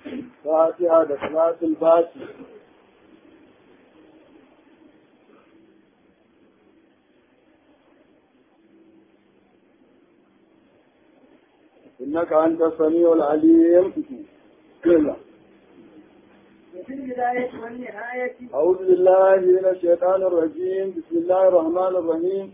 فاتحة صلاة الفاتح إنك أنت السميع العليم بسم الله وفي البداية والنهاية أعوذ بالله من الشيطان الرجيم بسم الله الرحمن الرحيم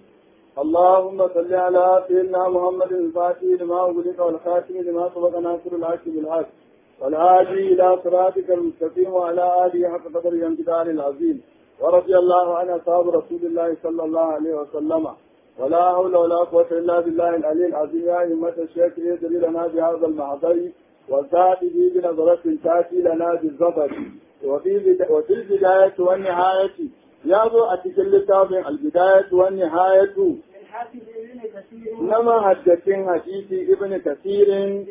اللهم صل على سيدنا محمد الفاتح لما أغلق والخاتم لما سبق ناصر الحق بالحق والهادي إلى صراطك المستقيم وعلى آله حق قدر الامتداد العظيم ورضي الله عن أصحاب رسول الله صلى الله عليه وسلم ولا حول ولا قوة إلا بالله العلي العظيم يا أئمة الشيخ يدري لنا بهذا المحضر وساعده بنظرة تأتي لنا بالظفر وفي بدا- وفي البداية والنهاية يابو أتكل التابع البداية والنهاية من حافظ ابن كثير نما حدثين حديث ابن كثير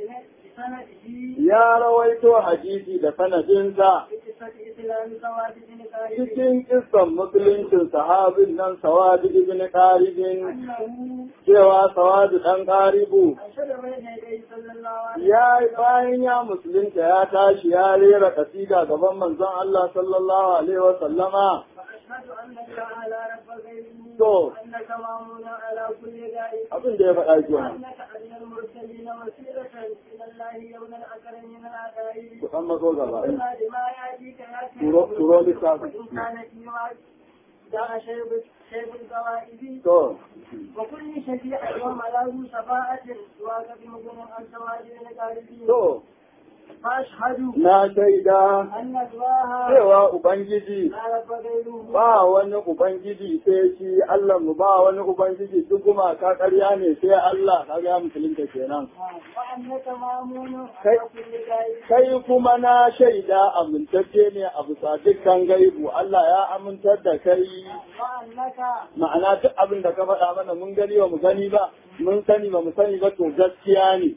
بسنده يا رويت حديثي دفن جنسا بقصة إسلام سواد بن خالد cikin kissan musuluncin sahabin nan sawadu ibn qaribin أنه cewa sawadu dan qaribu أنشد بين يديه صلى الله عليه ya bayan ya musulunta ya tashi ya rera kasida gaban manzon Allah sallallahu alaihi wa sallama وأشهد أنك على رب غيره To. وأنك مامون على كل داء abin da ya faɗa kenan وأنك أدنى المرسلين وسيلة إلى الله يوم الأكرم من الأعداء ku san mazo gaba وما لما يأتيك يا Turo- turo littafin. وإن كان فيما جاء شيب شيب القوائد to وكل شفيع يوم له شفاعة سواك بمدن عن سواجد القاربين to فأشهد na shaida أن الله cewa ubangiji لا رب غيره ba wani ubangiji sai shi Allah mu ba wani ubangiji duk kuma ka ƙarya ne sai Allah ka ga musulunta kenan وأنك مامون كي- على كل غيب kai kuma na shaida amintacce ne a bisa dukkan gaibu Allah ya amintar da kai وأنك ma'ana duk abin da ka faɗa mana mun gani ba mu gani ba mun sani ba mu sani ba to gaskiya ne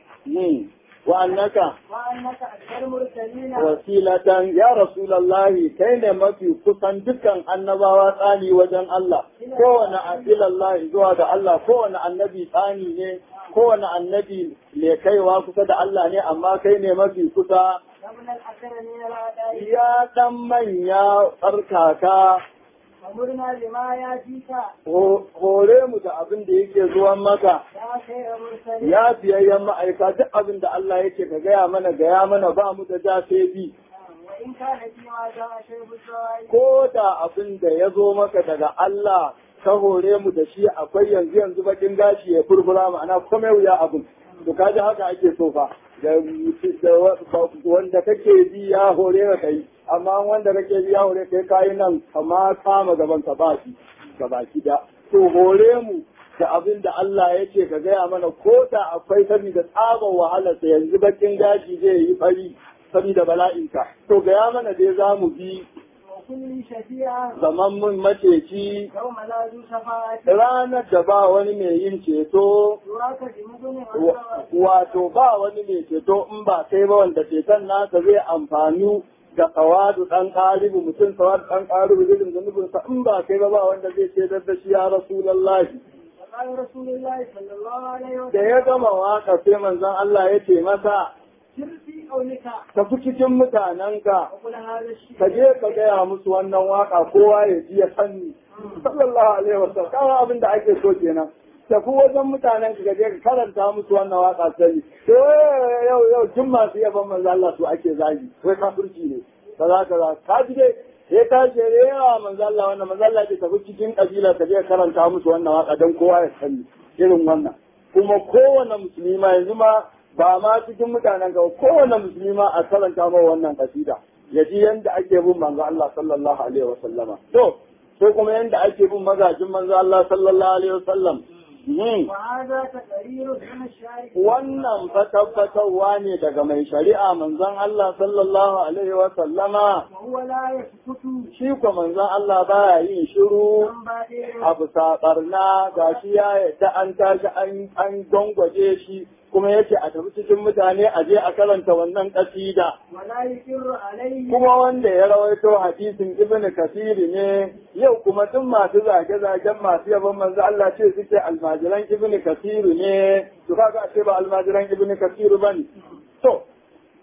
Hmm. wa annaka وأنك أكثر المرسلين wasilatan ya rasulallahi kai ne mafi kusan dukkan annabawa tsani wajen Allah kowane asilallahi zuwa ga Allah kowane annabi tsani ne kowane annabi ne kaiwa kusa da Allah ne amma kai ne mafi kusa ومن الأكثر من الأعداء ya dan manya tsarkaka ومرنا لما يأتيك ho- hore mu da abin da yake zuwan maka يا خير مرسلين ya biyayyen ma'aika duk abin da Allah yake ka gaya mana gaya mana ba mu da ja sai bi وإن كان فيما جاء شيب الزوائد ko da abin da ya zo maka daga Allah ka hore mu da shi akwai yanzu yanzu bakin gashi ya furfura ma'ana komai wuya abin to kaji haka ake so fa da da wanda kake bi ya hore ka kai amma wanda kake bi ya hore kai kai nan amma kama gaban ka ba shi gaba da to hore mu da abin da Allah ya ce ka gaya mana ko da akwai saboda tsabar wahalarsa yanzu bakin gashi zai yi fari saboda bala'inka to gaya mana dai za mu bi وكل شفيع zaman mun maceci يوم لا ذو شفاعة ranar da ba wani mai yin ceto يراك بمدن عن wa- سواجد wato ba wani mai ceto in ba kai ba wanda ceton nasa zai amfani da kawadu dan karibu mutum kawadu dan karibu zai zunubinsa in ba kai ba ba wanda zai cetar da shi ya rasulallahi وقال رسول الله صلى الله عليه da وسلم ya gama waka sai manzon Allah ya ce masa سر في قولك tafi cikin mutanenka وقل هذا الشيء ka je ka gaya musu wannan waka kowa ya ji ya sanni sallallahu alaihi wasallam kawo abin da ake so kenan tafi wajen mutanen ka je ka karanta musu wannan waka sani to yau yau tun masu yaban manzo Allah su ake zagi wai kafirci ne kaza kaza ka ji dai sai ka je da yawa manzo Allah wannan manzo Allah ke tafi cikin kabila ka je ka karanta musu wannan waka dan kowa ya sani irin wannan kuma kowane musulmi ma yanzu ma ba ma cikin mutanen ga kowane musulmi ma a karanta ma wannan kasida ya ji yanda ake bin manzo Allah sallallahu alaihi wasallama to sai kuma yanda ake bin mazajin manzo Allah sallallahu alaihi wasallam Hmm. وهذا تقرير من الشارع wannan fa tabbatarwa ne daga mai shari'a manzon Allah sallallahu alaihi wasallama وهو لا يسكت shi ko manzon Allah baya yin shiru عن بعير abu saɓarna ga shi ya yadda an tashi an an gwangwaje shi kuma yake a tafi cikin mutane a je a karanta wannan kasida ولا يقر عليه kuma wanda ya rawaito hadisin ibn kasiri ne yau kuma duk masu zage-zagen masu yaban manzo Allah ce suke almajiran ibn kasiri ne to kaga a ce ba almajiran ibn kasiri bane to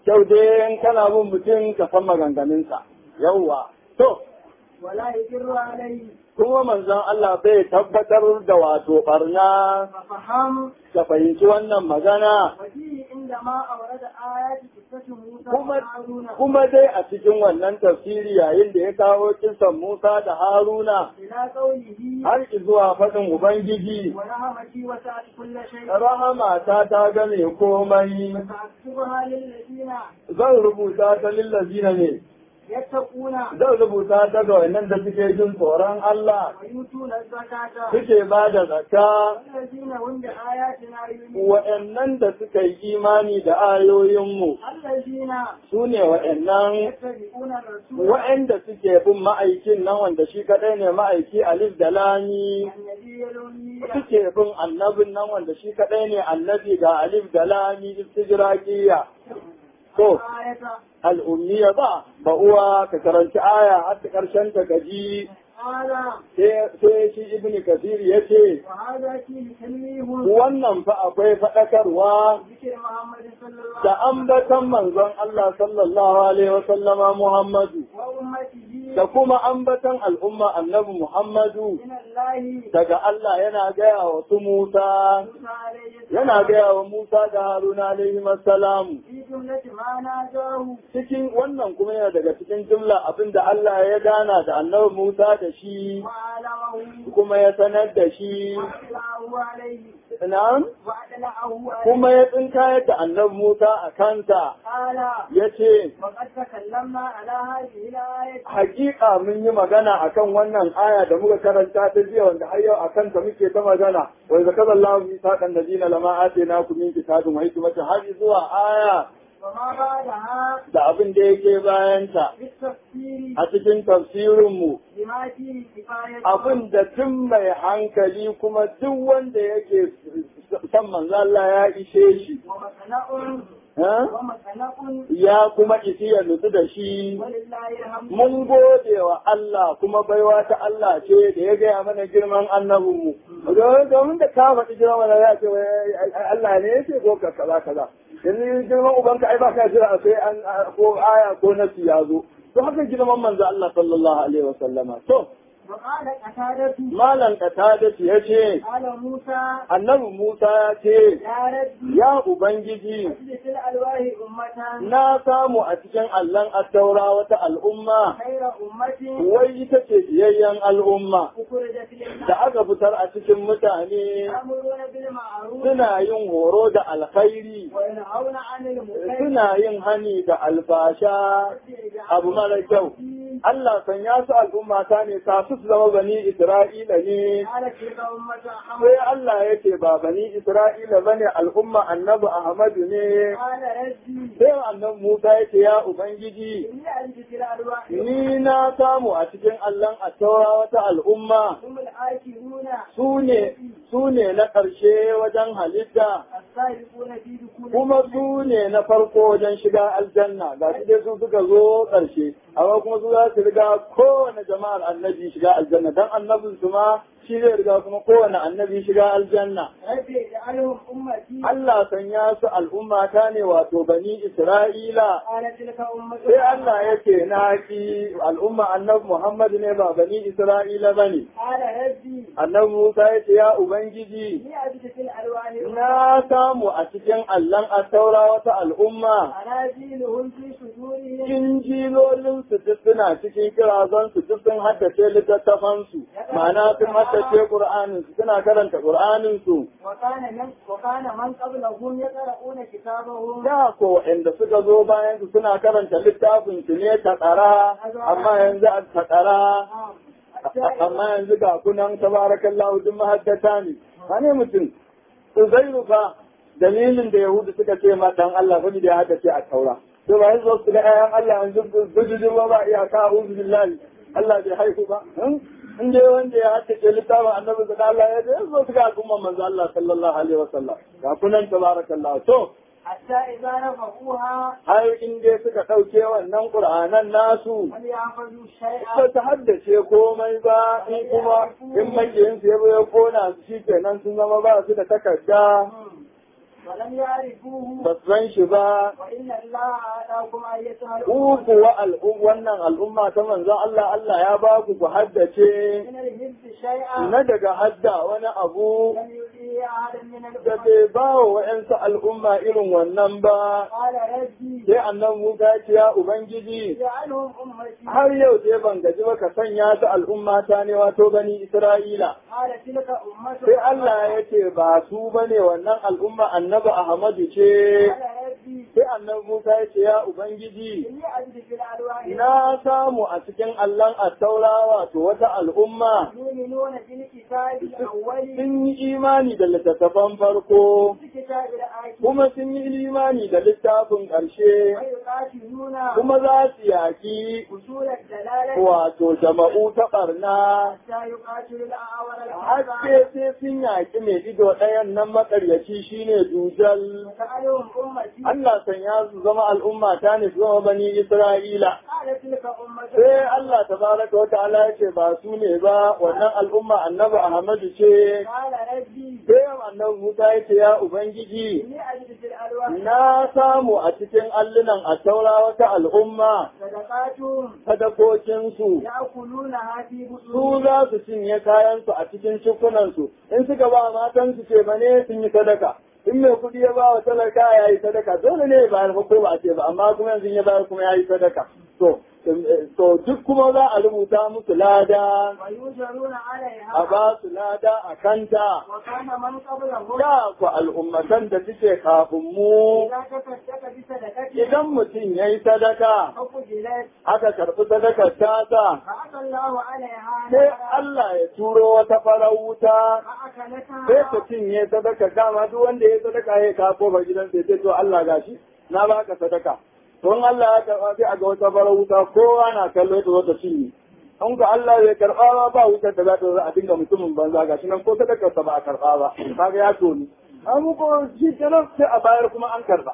kyau dai in kana bin mutum ka san maganganunsa yawwa to ولا يجر عليه kuma manzon Allah bai tabbatar da wato barna ففهم ka fahimci wannan magana وفيه عندما أورد آيات قصة موسى kuma وهارون kuma dai a cikin wannan tafsiri yayin da ya kawo kisan Musa da Haruna إلى قوله har zuwa faɗin Ubangiji ورحمتي وسعت كل شيء rahama ta ta game komai فسأكتبها للذين zan rubuta ta lillazina ne يتقون zan rubuta ta ga wannan da suke jin tsoron Allah ويؤتون الزكاة suke ba da zakka والذين هم بآياتنا يؤمنون wa'annan da suka yi imani da ayoyinmu الذين su ne wa'annan يتبعون الرسول wa'anda suke bin ma'aikin nan wanda shi kadai ne ma'aiki alif da lami النبي الأمي suke bin annabin nan wanda shi kadai ne annabi ga alif da lami istijraqiya to آية al'ummiya ba ba uwa ka karanci aya har ta karshen ta gaji قال sai sai shi ibnu kasir yace وهذا فيه تنويه wannan fa akwai faɗakarwa ذكر محمد صلى الله da عليه ambatan manzon Allah sallallahu alaihi wa sallama Muhammadu وسلم وأمته da kuma ambatan al'umma annabi Muhammadu من الله daga Allah yana gaya wa su Musa موسى عليه السلام yana gaya wa Musa da Haruna alaihi salam في جملة ما ناداه cikin wannan kuma yana daga cikin jumla abinda Allah ya gana da annabi Musa da shi وعلمه kuma ya sanar da shi وأطلعه عليه na'am وأطلعه عليه kuma ya tsinkayar da annabi Musa a kanta قال ya ce وقد تكلمنا على هذه الآية hakika mun yi magana akan wannan aya da muka karanta ta jiya wanda har yau akan ta muke ta magana wa idza kaza Allahu misaqan ladina lama ataynakum min kitabin wa hikmatin har zuwa aya وما بعدها da abin da yake bayan ta بالتفسير a cikin tafsirin mu بما فيه كفاية abin da duk mai hankali kuma duk wanda yake san manzo Allah ya ishe shi ومسنأ ha? ومسنأ ya kuma isi ya nutsu da shi ولله الحمد mun gode wa Allah kuma baiwa ta Allah ce da ya gaya mana girman annabinmu. Domin da ka faɗi girman mana ya ce wai Allah ne ya ce ko ka kaza kaza. Yanzu girman ubanka ai ba ka jira a sai an ko aya ko nasi ya zo. To haka girman manzo Allah sallallahu alaihi wa sallama. To وقال قتادة malam Qatadatu ya ce قال موسى annabi Musa ya ce يا ربي ya ubangiji اجلس الألواح أمة na samu a cikin allon attaura wata al'umma خير أمة wai ita ce biyayyen al'umma أخرجت للناس da aka fitar a cikin mutane يأمرون بالمعروف suna yin horo da alkhairi وينهون عن المنكر suna yin hani da albasha abu mara kyau Allah san ya su al'umma ta ne ta su su zama bani Isra'ila ne قال تلك أمة sai أحمد Allah ya ce ba bani Isra'ila bane al'umma annabi Ahmadu ne قال ربي sai annabi Musa ya ce ya Ubangiji إني أجلس الألواح ni na samu a cikin allon attaura wata al'umma هم الآكلون su ne su ne na ƙarshe wajen halitta السابقون في دخول kuma su ne na farko wajen shiga aljanna ga su dai su suka zo ƙarshe amma kuma su za su riga kowane jama'ar annabi shiga aljanna dan annabin su ma shi zai riga kuma kowane annabi shiga aljanna ربي اجعلهم أمتي Allah sanya su al'umma ta ne wato bani Isra'ila قال تلك أمة sai Allah ya ce na ki al'umma annabi Muhammad ne ba bani Isra'ila bane قال ربي annabi Musa ya ce ya ubangiji إني أجلس الألواح na samu a cikin allon attaura wata al'umma أنازلهم في صدورهم injilolin su duk suna cikin kirazon su duk sun haddace littattafan su ma'ana sun haddace qur'anin su suna karanta qur'anin su وكان من وكان من قبلهم يقرؤون كتابهم da ko inda suka zo bayan su suna karanta littafin su ne ta tsara amma yanzu a ta tsara amma yanzu ga kunan tabarakallahu duk mahaddata ne wane mutum uzairu fa dalilin da yahudu suka ce ma dan Allah fa da ya haddace a taura to ba yanzu su ga ayan Allah yanzu bujujin ba ba iyaka uzu billahi Allah bai haihu ba in dai wanda ya haddace littafin annabi da Allah ya ce zo su ga al'umman manzo Allah sallallahu alaihi wasallam ga kunan tabarakallahu to حتى إذا رفعوها har in dai suka ɗauke wannan ƙur'anan nasu وليحفظوا الشيء ba ta haddace komai ba in kuma in makiyinsu ya zo ya kona su shi kenan sun zama ba su da takarda ولم يعرفوه ba su san shi ba وإن الله آتاكم أيتها ku الأمة kuwa al'um wannan al'umma ta manzon Allah Allah ya ba ku ku haddace من الحفظ شيئا na daga hadda wani abu لم يؤتيه أحدا من da الأمم bai ba wa wa'yansu al'umma irin wannan ba قال ربي sai annan Musa ya ce ya Ubangiji اجعلهم أمتي har yau sai ban gaji ba ka sanya su al'umma ta ne wato bani Isra'ila قال تلك أمة sai Allah ya ce ba su bane wannan al'umma annabi Ahmadu ce قال ربي sai annabi Musa ya ce ya Ubangiji إني أجد في الألواح na samu a cikin allon attaura wato wata al'umma يؤمنون بالكتاب الأول sun yi imani da littattafan farko بالكتاب الآخر kuma sun yi imani da littafin ƙarshe ويقاتلون kuma za su yaƙi أصول الدلالة wato jama'u ta ɓarna حتى يقاتل الأعور haske الحسن sai sun yaƙi mai ido ɗayan nan maƙaryaci shine dujal وجعلهم أمتي Allah sanya su zama al'umma ta ne su zama bani Isra'ila قال تلك أمة sai Allah tabaraka wa ta'ala ya ce ba su ne ba wannan al'umma annabi Ahmadu ce قال ربي sai annabi Musa ya ce ya ubangiji إني أجد في الألواح na samu a cikin allunan a taura wata al'umma صدقاتهم sadakokinsu يأكلونها في su بطونهم za su cinye kayansu a cikin cikunansu in suka ba matansu ce ba ne sun yi sadaka in mai kuɗi ya ba wa talaka ya yi sadaka dole ne ya bayar fa ko ba a ce ba amma kuma yanzu ya bayar kuma ya yi sadaka to to duk kuma za a rubuta musu lada ويؤجرون a عليها ba su lada a kanta وكان من قبلهم da ku al'ummatan da suke kafin mu إذا تصدق بصدقته idan mutum ya yi sadaka فقبلت aka karɓi sadakar tasa فأتى الله عليها sai نارا Allah ya turo wata farar wuta فأكلتها sai ka cinye sadaka dama duk wanda ya sadaka ya ka kofar gidan sai sai to Allah gashi na baka sadaka don Allah ya karɓa sai a ga wata farar wuta kowa na kallo ta zo ta cinye in ka Allah bai karɓa ba ba wutar da za ta zo a dinga mutumin banza gashi nan ko sadakar sa ba a karɓa ba kaga ya toni an ko shi kenan sai a bayar kuma an karɓa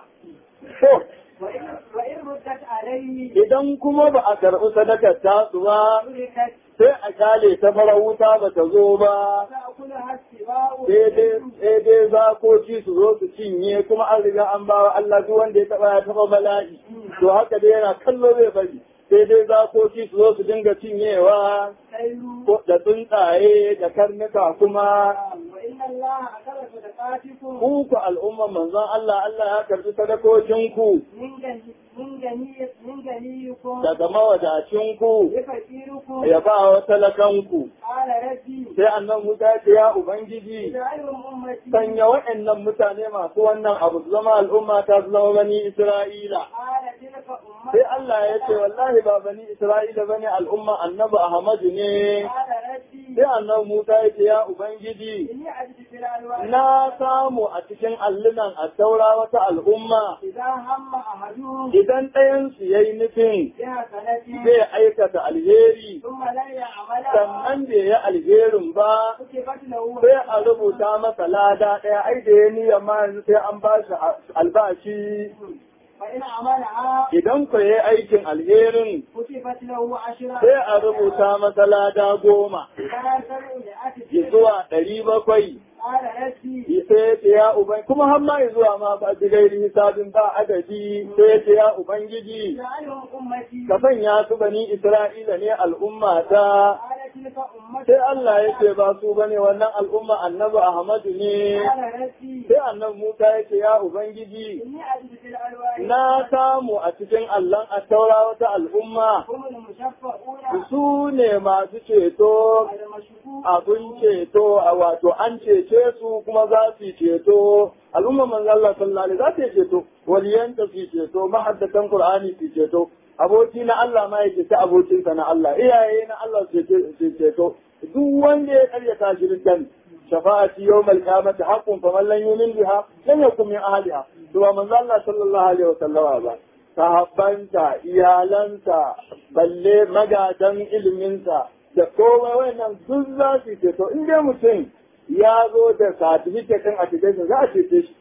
to وإن وإن ردت عليه idan kuma ba a karɓi sadakar tasu ba تركت sai a kyale ta fara wuta ba ta zo ba تأكلها السباع sai dai zakoci su zo su cinye kuma an riga an bawa Allah duk wanda ya taba ya taba bala'i to haka dai yana kallo zai bari sai dai zakoci su zo su dinga cinyewa السيل ko da tsuntsaye da karnuka kuma وإن الله أكل صدقاتكم ku ku al'umma manzon Allah Allah ya karbi sadakokinku من جني من جني من جنيكم daga mawadacinku لفقيركم ya ba wa talakanku قال ربي sai annan Musa ya ce ya ubangiji اجعلهم أمتي sanya waɗannan mutane masu wannan abu su zama al'umma ta su zama bani Isra'ila. قال تلك أمة Sai Allah ya ce wallahi ba bani Isra'ila bane al'umma annabi Ahmadu ne. قال ربي Sai annabi Musa ya ce ya Ubangiji إني أجد في الألواح na samu a cikin allunan a taura wata al'umma إذا هم أحدهم idan ɗayansu ya yi nufin بحسنة zai aikata alheri ثم لا يعملها sannan bai yi alherin ba كتبت له sai a rubuta masa lada ɗaya ai da ya niyyar ma yanzu sai an ba shi albashi فإن عملها idan ku yi aikin alherin كتبت له عشرة sai a rubuta masa lada goma كان سبع ya مئة zuwa ɗari bakwai قال ربي sai ya ce ya uban kuma har ma ya zuwa ma ba ji gairi hisabin ba adadi sai ya ce ya ubangiji اجعلهم أمتي ka sanya su bani isra'ila ne al'umma ta قال تلك أمتي sai Allah ya ce ba su bane wannan al'umma annabi Ahmadu ne قال ربي sai annabi Musa ya ce ya ubangiji إني أجد في الألواح na samu a cikin allon a taura wata al'umma هم المشفعون su ne masu ceto المشفوع abin ceto a wato an cece su kuma za su yi ceto al'umma manzo Allah sallallahu alaihi za ta yi ceto waliyanta su yi ceto mahaddatan qur'ani su yi ceto aboki na Allah ma yake ta abokinsa na Allah iyaye na Allah su ce- su yi ceto duk wanda ya karyata shirin dan shafa'ati yawmal qiyamati haqqun faman lam yu'min biha lam yakun min ahliha to ba manzo Allah sallallahu alaihi wa sallama ba sahabbanta iyalansa balle magadan ilminsa da komai wannan duk za su ceto in dai mutum ya zo da certificate din application za a cece shi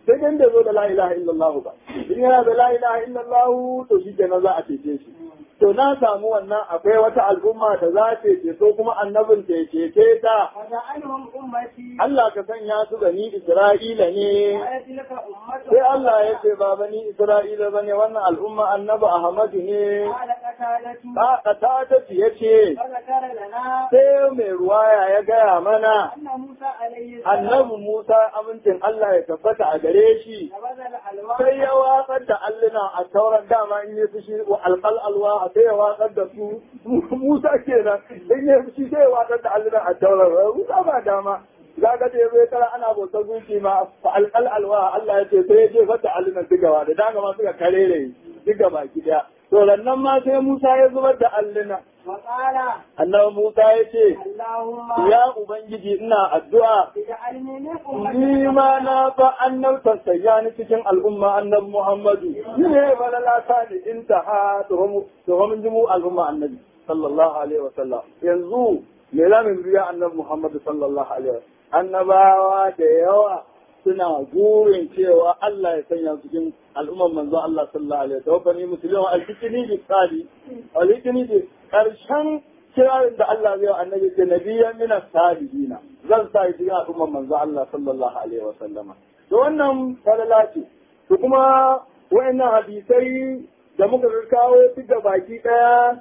sai dai bai zo da la ilaha illallah ba in yana da la ilaha illallah to shi kenan za a cece shi to na samu wannan akwai wata al'umma da za ta ceto kuma annabin ta cece ta وجعلهم أمتي Allah ka sanya su bani Isra'ila ne وآية لك أمة sai Allah ya ce ba bani Isra'ila bane wannan al'umma annabi Ahmadu ne قال قتادة ta ta ta ya ce فذكر لنا sai mai ruwaya ya gaya mana أن موسى عليه السلام annabi Musa amincin Allah ya tabbata a gare shi نبذ الألواح sai ya watsar da alluna a tauran dama in yi fushi wa alƙal alwa sai ya watsar da su Musa kenan in yi fushi sai ya watsar da alluna a tauran Musa ba dama za ka ce bai tara ana bautar gunki ma fa alƙal alwa Allah ya ce sai ya jefar da allunan duk gaba da dama ma suka karere duk gaba ki daya to nan ma sai Musa ya zubar da alluna وقال annabi Musa ya ce اللهم ya ubangiji ina addu'a اجعلني من أمة Ni ma na fa annabtar sayya ni cikin al'umma annabi Muhammadu. Ni ne bala lata ni in ta ha tuhumin jimu al'umma annabi sallallahu alaihi wa sallam. Yanzu me za mu biya annabi Muhammadu sallallahu alaihi wa Annabawa da yawa suna gurin cewa Allah ya sanya su cikin al'umman manzon Allah sallallahu alaihi wa sallam. Wani musulmi al-fikini bi tsali, al-fikini bi karshen kirarin da Allah zai wa annabi ce nabiyyan min as-salihina zan sa shi cikin al'umman manzo Allah sallallahu alaihi wa sallama to wannan falala ce to kuma wayannan hadisai da muka kawo su da baki daya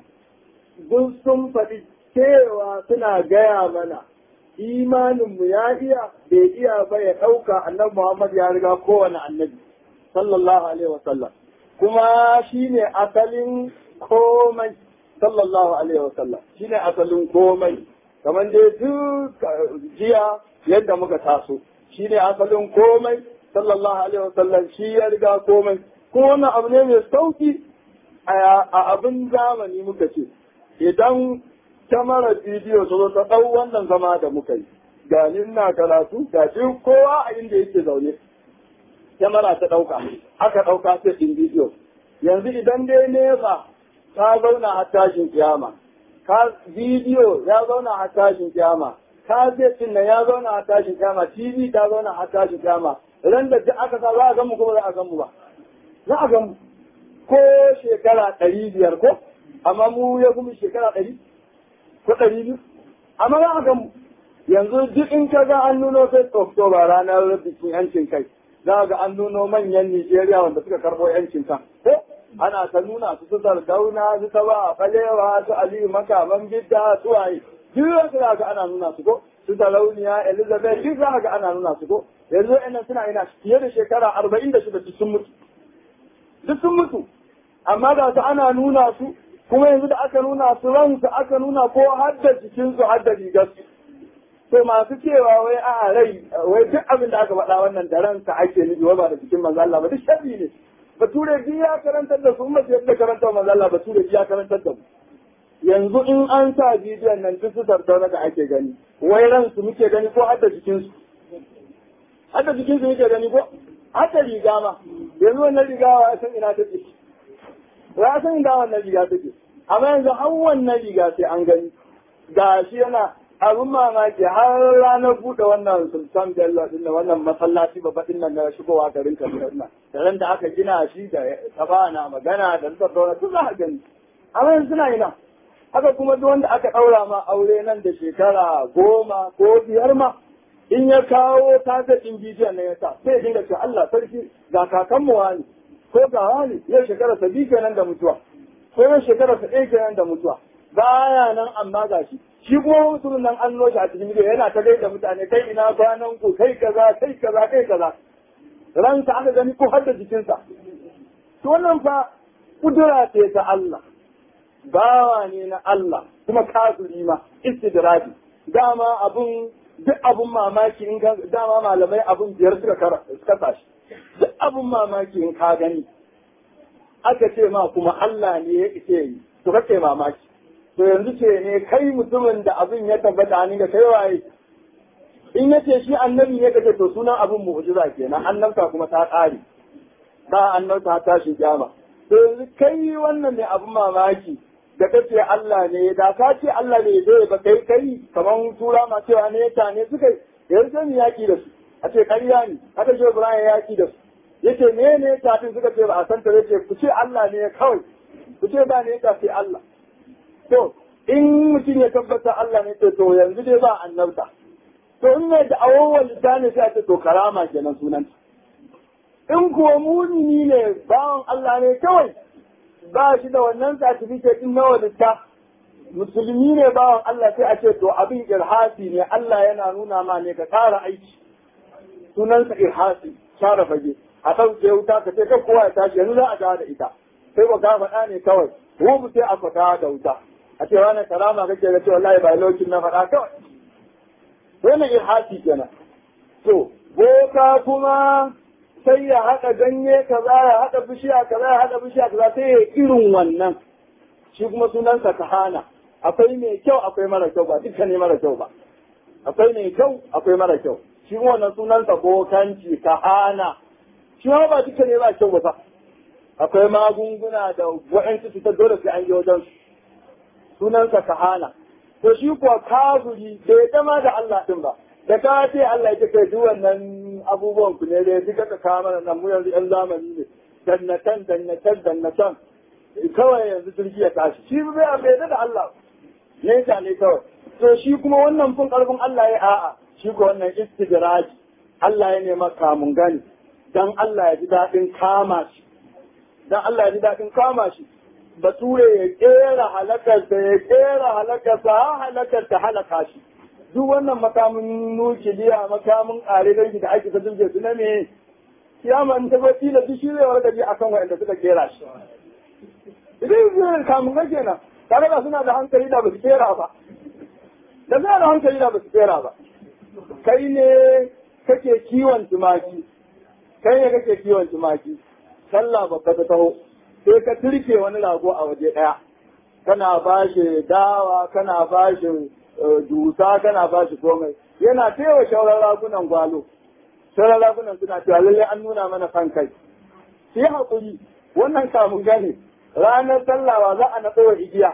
duk sun faɗi cewa suna gaya mana imanin mu ya iya bai iya ba ya ɗauka annabi Muhammad ya riga kowane annabi sallallahu alaihi wa sallam kuma shine asalin komai sallallahu alaihi wa sallam shine asalin komai kamar dai duk jiya yadda muka taso shine asalin komai sallallahu alaihi wa sallam shi ya riga komai kuma wannan abu ne mai sauki a abin zamani muka ce idan kyamarar bidiyo ta zo ta ɗau wannan zama da muka yi ga ni ina karatu ga shi kowa a inda yake zaune kyamara ta ɗauka aka ɗauka ta ɗin bidiyo yanzu idan dai nefa ta zauna a tashin kiyama ka bidiyo ya zauna a tashin kiyama ka ɗin nan ya zauna a tashin kiyama tv ta zauna a tashin kiyama ran da duk aka sa za a gan mu kuma za a gan mu ba za a gan mu ko shekara ɗari biyar ko amma mu ya kuma shekara ɗari ko ɗari biyu amma za a gan mu yanzu duk in ka ga an nuno sai oktoba ranar bikin yancin kai za ga an nuno manyan Nijeriya wanda suka karɓo yancin kan ko ana ta nuna su su sardauna su ta ba balewa su aliyu makaman bidda su waye duk za ga ana nuna su ko su talauniya elizabeth duk za ga ana nuna su ko yanzu ina suna ina fiye da shekara arba'in da shida sun mutu duk sun mutu amma da su ana nuna su kuma yanzu da aka nuna su ransu aka nuna ko har da jikinsu har da rigarsu to masu cewa wai a rai wai duk abin da aka faɗa wannan da ransa ake nufi wai ba da jikin manzo Allah ba duk sharri ne bature ji ya karantar da su umma ce da karantar manzo Allah bature ji ya karantar da mu yanzu in an sa bidiyon nan duk su sardauna da ake gani wai ransu muke gani ko har da jikinsu har da jikinsu muke gani ko har da riga ma yanzu wannan riga wa san ina take ya san inda wannan riga take amma yanzu har wannan riga sai an gani ga shi yana abin mamaki har ranar buɗe wannan sultan bello din da wannan masallaci babba din nan na shigowa garin kaduna din da ran da aka gina shi da kafa na magana da suka daura duk za a gani amma yanzu suna ina haka kuma duk wanda aka ɗaura ma aure nan da shekara goma ko biyar ma in ya kawo tazafin bidiyon na ya sa sai ya dinga cewa Allah sarki ga kakanmu wani ko ga wani yau shekara sa biyu kenan da mutuwa ko yau shekara sa ɗaya kenan da mutuwa baya nan amma ga shi shi kuma mutumin nan an noshi a cikin bidiyo yana ta gaida mutane kai ina kwanan ku kai kaza kai kaza kai kaza ransa aka gani ko har da jikinsa to wannan fa kudura ce ta Allah bawa ne na Allah kuma kafiri ma istidradi dama abun duk abun mamaki in ka dama malamai abun biyar suka suka tashi duk abun mamaki in ka gani aka ce ma kuma Allah ne ya ise yi to kake mamaki to yanzu ce ne kai mutumin da abin ya tabbata ni da kai waye in yace shi annabi ne kace to sunan abin mu'jiza kenan annabta kuma ta ƙare ba annabta ta shi kiyama to yanzu kai wannan ne abin mamaki da kace Allah ne da ka ce Allah ne zai ba kai kai kaman tura ma cewa ne ta ne suka yanzu sai yaki da su a ce ƙarya ne haka shi Ibrahim ya ki da su yace ne ne tafin suka ce ba a san ta yace ku ce Allah ne kawai ku ce ba ne ta sai Allah to in mutum ya tabbata Allah ne to yanzu dai ba annabta to in ne da awowar lisani sai a ce to karama kenan sunanta in kuwa mumini ne bawan Allah ne kawai ba shi da wannan certificate din nawa litta musulmi ne bawan Allah sai a ce to abin irhasi ne Allah yana nuna ma ne ka ƙara aiki sunansa irhasi share fage a ɗauke wuta ka ce kai kowa ya tashi yanzu za a dawo da ita sai ba ka faɗa ne kawai mu sai a fata da wuta a ce wani karama kake ga ce wallahi ba lokacin na faɗa kawai wannan irhasi kenan to boka kuma sai ya haɗa ganye kaza ya haɗa bishiya kaza ya haɗa bishiya kaza sai ya irin wannan shi kuma sunansa kahana akwai mai kyau akwai mara kyau ba duka ne mara kyau ba akwai mai kyau akwai mara kyau shi kuma wannan sunansa bokanci kahana shi ma ba duka ne ba kyau ba akwai magunguna da wa'ansu cutar dole sai an yi wajen sunansa kahana to shi kuwa kafiri bai dama da Allah din ba da ka ce Allah ya kai duk wannan abubuwan ku ne dai duka ka kawo mana nan mu yanzu yan zamani ne dannatan dannatan dannatan kawai yanzu jirgi ya tashi shi bai bai da Allah ne ta ne kawai to shi kuma wannan fun karfin Allah ya a'a shi ko wannan istidraji Allah ya nema kamun gani dan Allah ya ji dadin kama shi dan Allah ya ji dadin kama shi bature ya kera halakarsa ya kera halakarsa ha halakar ta halaka shi duk wannan makamin nukiliya makamin ƙare dangi da ake ta jirge su na me kiyama in ta bati da shi zai warka ji akan waɗanda suka kera shi idan zai kamun ga kenan tare da suna da hankali da ba su kera ba da suna da hankali da ba su kera ba kai ne kake kiwon tumaki kai ne kake kiwon tumaki sallah babba ta taho sai ka turke wani rago a waje ɗaya kana ba shi dawa kana ba shi dusa kana ba shi komai yana taiwa shauran ragunan gwalo shauran ragunan suna cewa lallai an nuna mana fan kai shi haƙuri wannan kamun gane ranar sallawa za a natsa wa igiya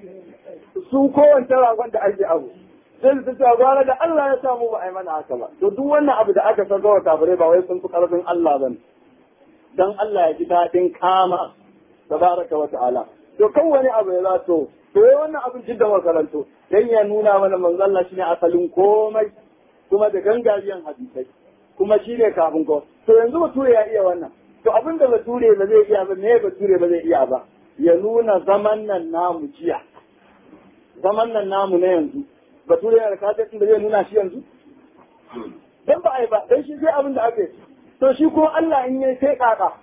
su kowace ragon da ake abu sai su cewa gwara da Allah ya samu ba a yi mana haka ba to duk wannan abu da aka sarga wa kafirai ba wai sun fi ƙarfin Allah ba dan Allah ya ji daɗin kama tabaraka wa ta'ala to kan wani abu ya zato to yayi wannan abin jidda makaranto dan ya nuna mana manzo Allah shine asalin komai kuma da gangariyan hadisai kuma shine kafin ko to yanzu bature ya iya wannan to abin da bature ba zai iya ba me bature ba zai iya ba ya nuna zaman nan namu jiya zaman nan namu na yanzu bature yana da kafin da zai nuna shi yanzu dan ba ai ba dan shi sai abin da aka yi to shi kuma Allah in yayi sai kaka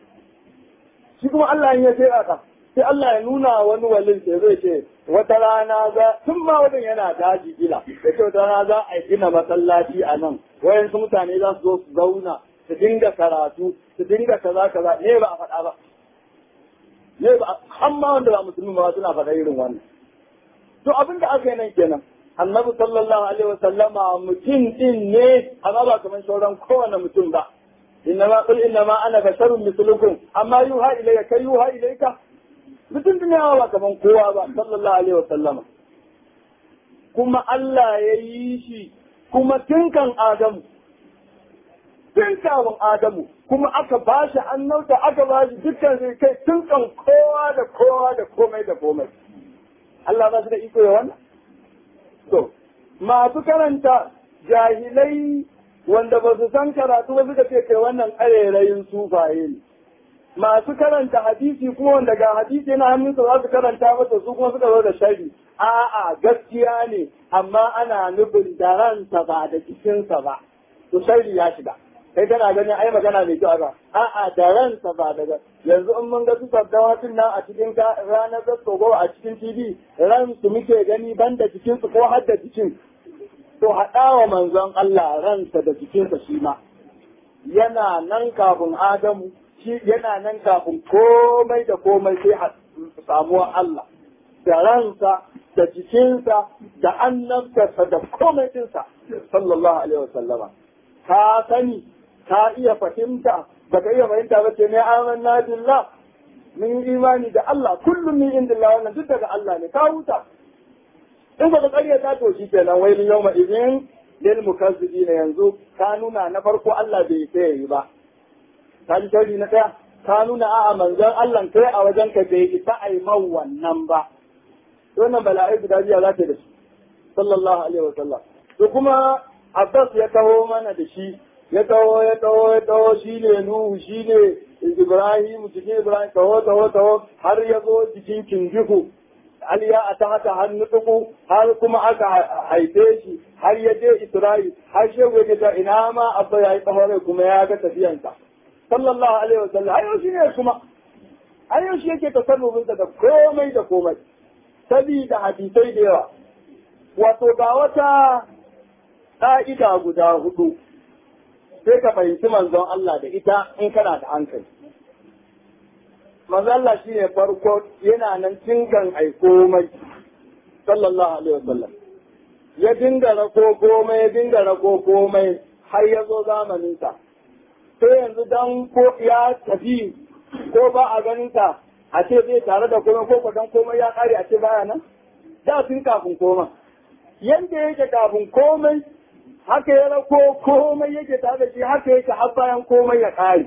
shi kuma Allah in yayi sai kaka sai Allah ya nuna wani walin sai zai ce wata rana za tun ma wajen yana daji gila da ce wata rana za a gina masallaci a nan wayansu mutane za su zo su zauna su dinga karatu su dinga kaza kaza ne ba a faɗa ba ne ba amma wanda ba musulmi ba suna faɗa irin wannan to abin da aka yi nan kenan annabi sallallahu alaihi wa sallama mutum din ne amma ba kamar sauran kowane mutum ba innama qul innama ana basharun mislukum amma yuha ilayka kai yuha ilayka mutum din yawa ba kaman kowa ba sallallahu alaihi wa sallama kuma Allah ya yi shi kuma tun kan Adamu tun kafin Adamu kuma aka ba shi annauta aka ba shi dukkan sai kai tun kan kowa da kowa da komai da komai Allah ba su da iko ya wannan to masu karanta jahilai wanda ba su san karatu ba suka ce kai wannan ƙarerayin sufaye ne masu karanta hadisi kuma wanda ga hadisi yana hannunsa za su karanta masa su kuma suka zo da shari a'a gaskiya ne amma ana nufin da ransa ba da jikinsa ba to shari ya shiga kai kana ganin ai magana mai kyau ba a'a da ransa ba daga yanzu in mun ga su sabdawa tun nan a cikin ranar zaskogo a cikin tv ran su muke gani banda jikinsu ko har da jikin to haɗa wa manzon Allah ransa da jikinsa shi ma yana nan kafin Adamu shi yana nan kafin komai da komai sai samuwar Allah da ransa da jikinsa da annabtarsa da komai ɗinsa sallallahu alaihi wasallama ka sani ka iya fahimta baka iya fahimta ba ce ne amanna billah mun imani da Allah kullum min indillah wannan duk daga Allah ne ka huta in ba ka ƙarya ta to shi kenan wailin yawma idin lil mukazzibina yanzu ka nuna na farko Allah bai sai yi ba ka ji tauri na daya ka nuna a'a manzon Allah kai a wajen ka bai isa ai man wannan ba wannan bala'i guda biya za ta da shi sallallahu alaihi wasallam to kuma Abbas ya taho mana da shi ya taho ya taho ya taho shi ne Nuhu shi ne Ibrahim cikin Ibrahim taho taho taho har ya zo cikin kinjiku Aliya a ta haka har nutuku har kuma aka haife shi har ya je Isra'il har shehu ya ga ina ma abba ya yi tsawon kuma ya ga tafiyansa sallallahu alaihi wasallam ayo shi ne kuma ayo shi yake tasarrufinsa da komai da komai sabida hadisai da yawa wato ga wata ƙa'ida guda hudu sai ka fahimci manzon Allah da ita in kana da hankali. Manzon Allah shi ne farko yana nan cingan ai komai, sallallahu Alaihi wasallam. Ya dinga rako komai, ya dinga rako komai har ya zo zamaninsa. Sai yanzu dan ko ya tafi ko ba a ganinsa a ce zai tare da komai ko dan komai ya kare a ce baya nan? Da tun kafin komai. Yanda yake kafin komai haka ya rako komai yake tare da shi haka yake har bayan komai ya ƙare.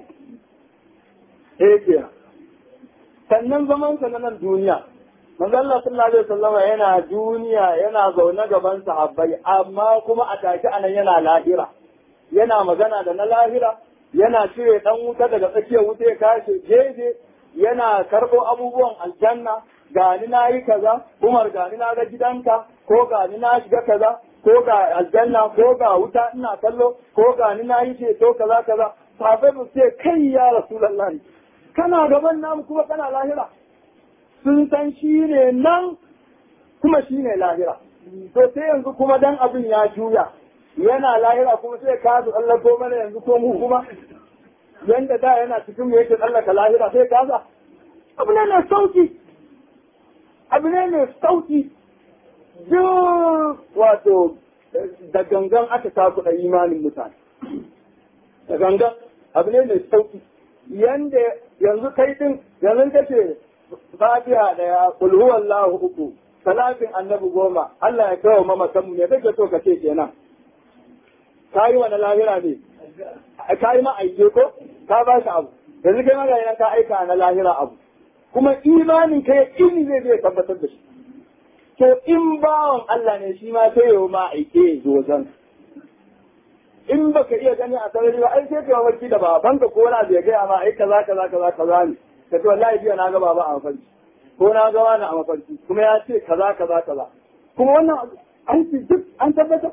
Eke. Sannan zaman sa na nan duniya. Manzo Allah sallallahu alaihi wasallam yana duniya yana zaune gaban sahabbai amma kuma a take anan yana lahira. Yana magana da na lahira, yana cire dan wuta daga tsakiyar wuta ya kashe jeje, yana karɓo abubuwan aljanna, gani na yi kaza, Umar gani na ga gidanka, ko gani na shiga kaza, ko ga aljanna ko ga wuta ina kallo ko ga ni na yi ceto kaza kaza sahabbai ba ce kai ya rasulullahi kana gaban namu kuma kana lahira sun san shi ne nan kuma shi ne lahira to sai yanzu kuma dan abin ya juya yana lahira kuma sai ka su tsallako mana yanzu ko mu kuma yanda da yana cikin mu yake tsallaka lahira sai kaza abu ne mai sauki abu ne mai sauki duk wato da gangan aka takuɗa imanin mutane. Da gangan abu ne mai sauki. Yanda yanzu kai din yanzu ka ce fatiha daya kulhu wallahu uku salatin annabi goma Allah ya kawo mamakanmu ne kake so ka ce kenan. Ka yi wani lahira ne? Ka yi ma aike ko? Ka ba shi abu. Yanzu kai magana ka aika na lahira abu. Kuma imanin kai ini zai zai tabbatar da shi. to in bawan Allah ne shi ma sai yau ma aike zozan. In baka iya gani a sarari ba, ai sai ka mafarki da babanka ko na bai gaya ma ai kaza kaza kaza kaza ne. Ka ce wallahi jiya na ga baba a mafarki. Ko na ga wani a mafarki. Kuma ya ce kaza kaza kaza. Kuma wannan an ci duk an tabbatar.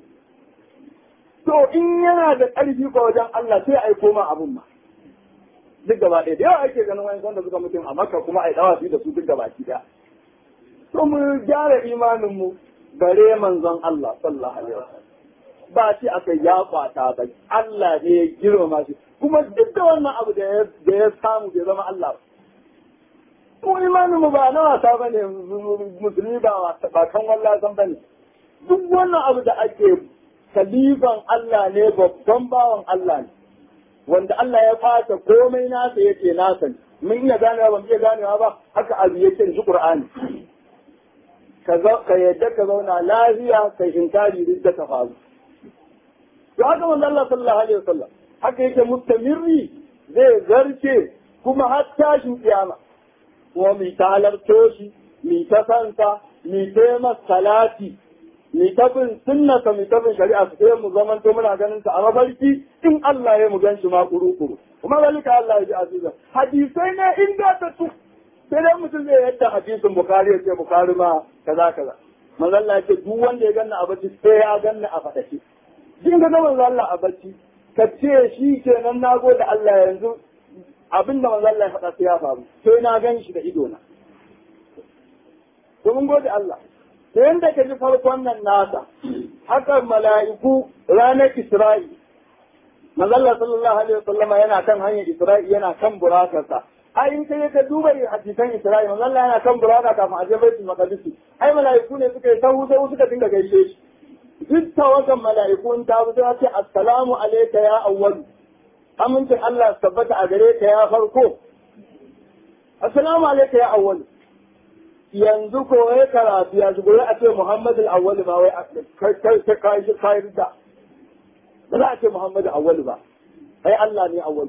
To in yana da ƙarfi ko wajen Allah sai ai koma abun ma. Duk gaba ɗaya da yawa ake ganin wani sanda suka mutum a Makka kuma ai dawa da su duk gaba ɗaya. to mu gyara imaninmu bare manzon Allah sallallahu alaihi wasallam ba shi aka ya kwata ba Allah ne ya girmama shi kuma duk da wannan abu da ya da ya samu bai zama Allah ko imaninmu ba na wasa bane musulmi ba ba kan wallahi san bane duk wannan abu da ake kalifan Allah ne babban bawan Allah ne wanda Allah ya fata komai nasa yake nasa ne mun iya ganewa ban iya ganewa ba haka abu yake shi Qur'ani ka yadda ka zauna lafiya ka inkari duk da ka faru. To haka manzo Allah sallallahu alaihi wasallam haka yake mustamirri zai zarce kuma har tashin kiyama. Kuma mi ta halarto shi, mi ta santa, mi ta masa salati, mi ta bin sunnata, mi ta bin shari'a su sai mu zaman to muna ganin sa a mafarki in Allah ya mu gan shi ma kuru-kuru. Kuma zalika Allah ya ji azizan. Hadisai ne inda ta tu sai dai mutum zai yadda hadisin bukari ya ce bukari ma kaza kaza manzo Allah ya ce duk wanda ya ganna a bacci sai ya ganna a fadace din ga manzo Allah a bacci ka ce shi kenan na gode Allah yanzu abinda manzo Allah ya faɗa sai ya faru sai na gan shi da ido na to mun gode Allah to yanda ka ji farkon nan nasa haka mala'iku ranar Isra'i manzo Allah sallallahu alaihi wasallama yana kan hanyar Isra'i yana kan burakarsa ai in kai ka duba hadisan Isra'i manzo Allah yana kan burada kafin a je Baitul Maqdis ai mala'iku ne suka yi sahu sai suka dinga gaishe shi duk tawagan mala'iku in ta zo ce assalamu alayka ya awwal amincin Allah tabbata a gare ka ya farko assalamu alayka ya awwal yanzu ko ya karatu ya shigo a ce Muhammad al-Awwal ba wai kai kai kai shi kai da ba za a ce Muhammad al-Awwal ba ai Allah ne awwal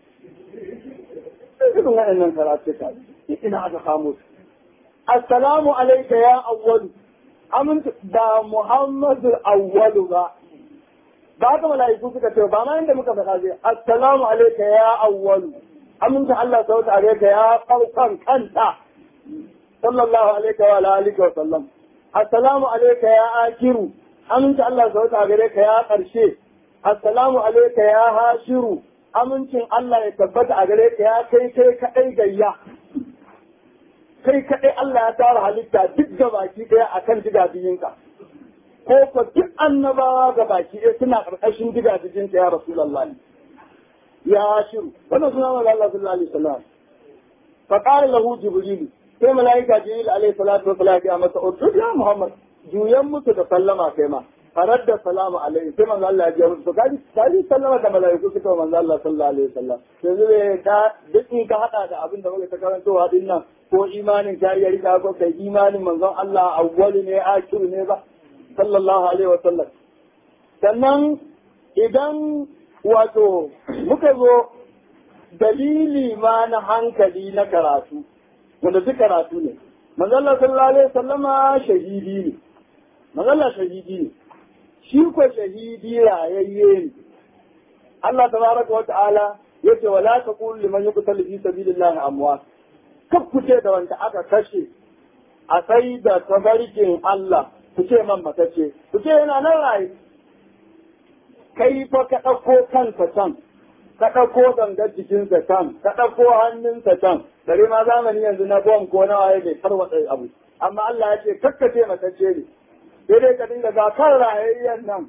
irin waɗannan karatu ka ina aka kamo su assalamu alayka ya awwal amintu ba Muhammad al-Awwal ba ba haka mala'iku suka ce ba ma inda muka faɗa zai assalamu alayka ya awwal amintu Allah sauta alayka ya farkon kanta sallallahu alaihi wa alihi wa sallam assalamu alayka ya akiru aminci Allah sauta a gare ka ya karshe assalamu alayka ya hashiru amincin Allah ya tabbata a gare ka ya kai kai kadai gayya kai kadai Allah ya tara halitta duk da baki daya akan digabiyinka ko ko duk annabawa ga baki ɗaya suna karkashin digabiyinka ya rasulullahi ya hashiru wannan suna Allah sallallahu alaihi wasallam fa qala lahu jibril sai mala'ika jibril alaihi salatu wa salam ya masa utud ya muhammad juyan musu da sallama kai ma farar da salamu alaihi sai manzo Allah ya ji musu kaji kaji sallama da mala'iku suka manzo Allah sallallahu alaihi wasallam yanzu ne ka duk in ka hada da abin da muke ta karantowa din nan ko imanin ka ya rika ko kai imanin manzon Allah awwali ne akiru ne ba sallallahu alaihi wasallam sannan idan wato muka zo dalili ma na hankali na karatu wanda duk karatu ne manzalla sallallahu alaihi wasallama shahidi ne manzalla shahidi ne shi ko shahidi rayayye ne Allah tabaraka wa ta'ala yace wala taqul liman yuqtalu fi sabilillahi amwat kaf ku ce da wanda aka kashe a sai da tabarkin Allah ku ce man matace ku ce yana nan raye kai fa ka ɗauko kanka can ka ɗauko gangar jikinsa can ka ɗauko hannunsa can dare ma zamani yanzu na bom ko na waye bai tarwatsa abu amma Allah ya ce kakkace matacce ne sai dai ka dinga ga kan rayayyen nan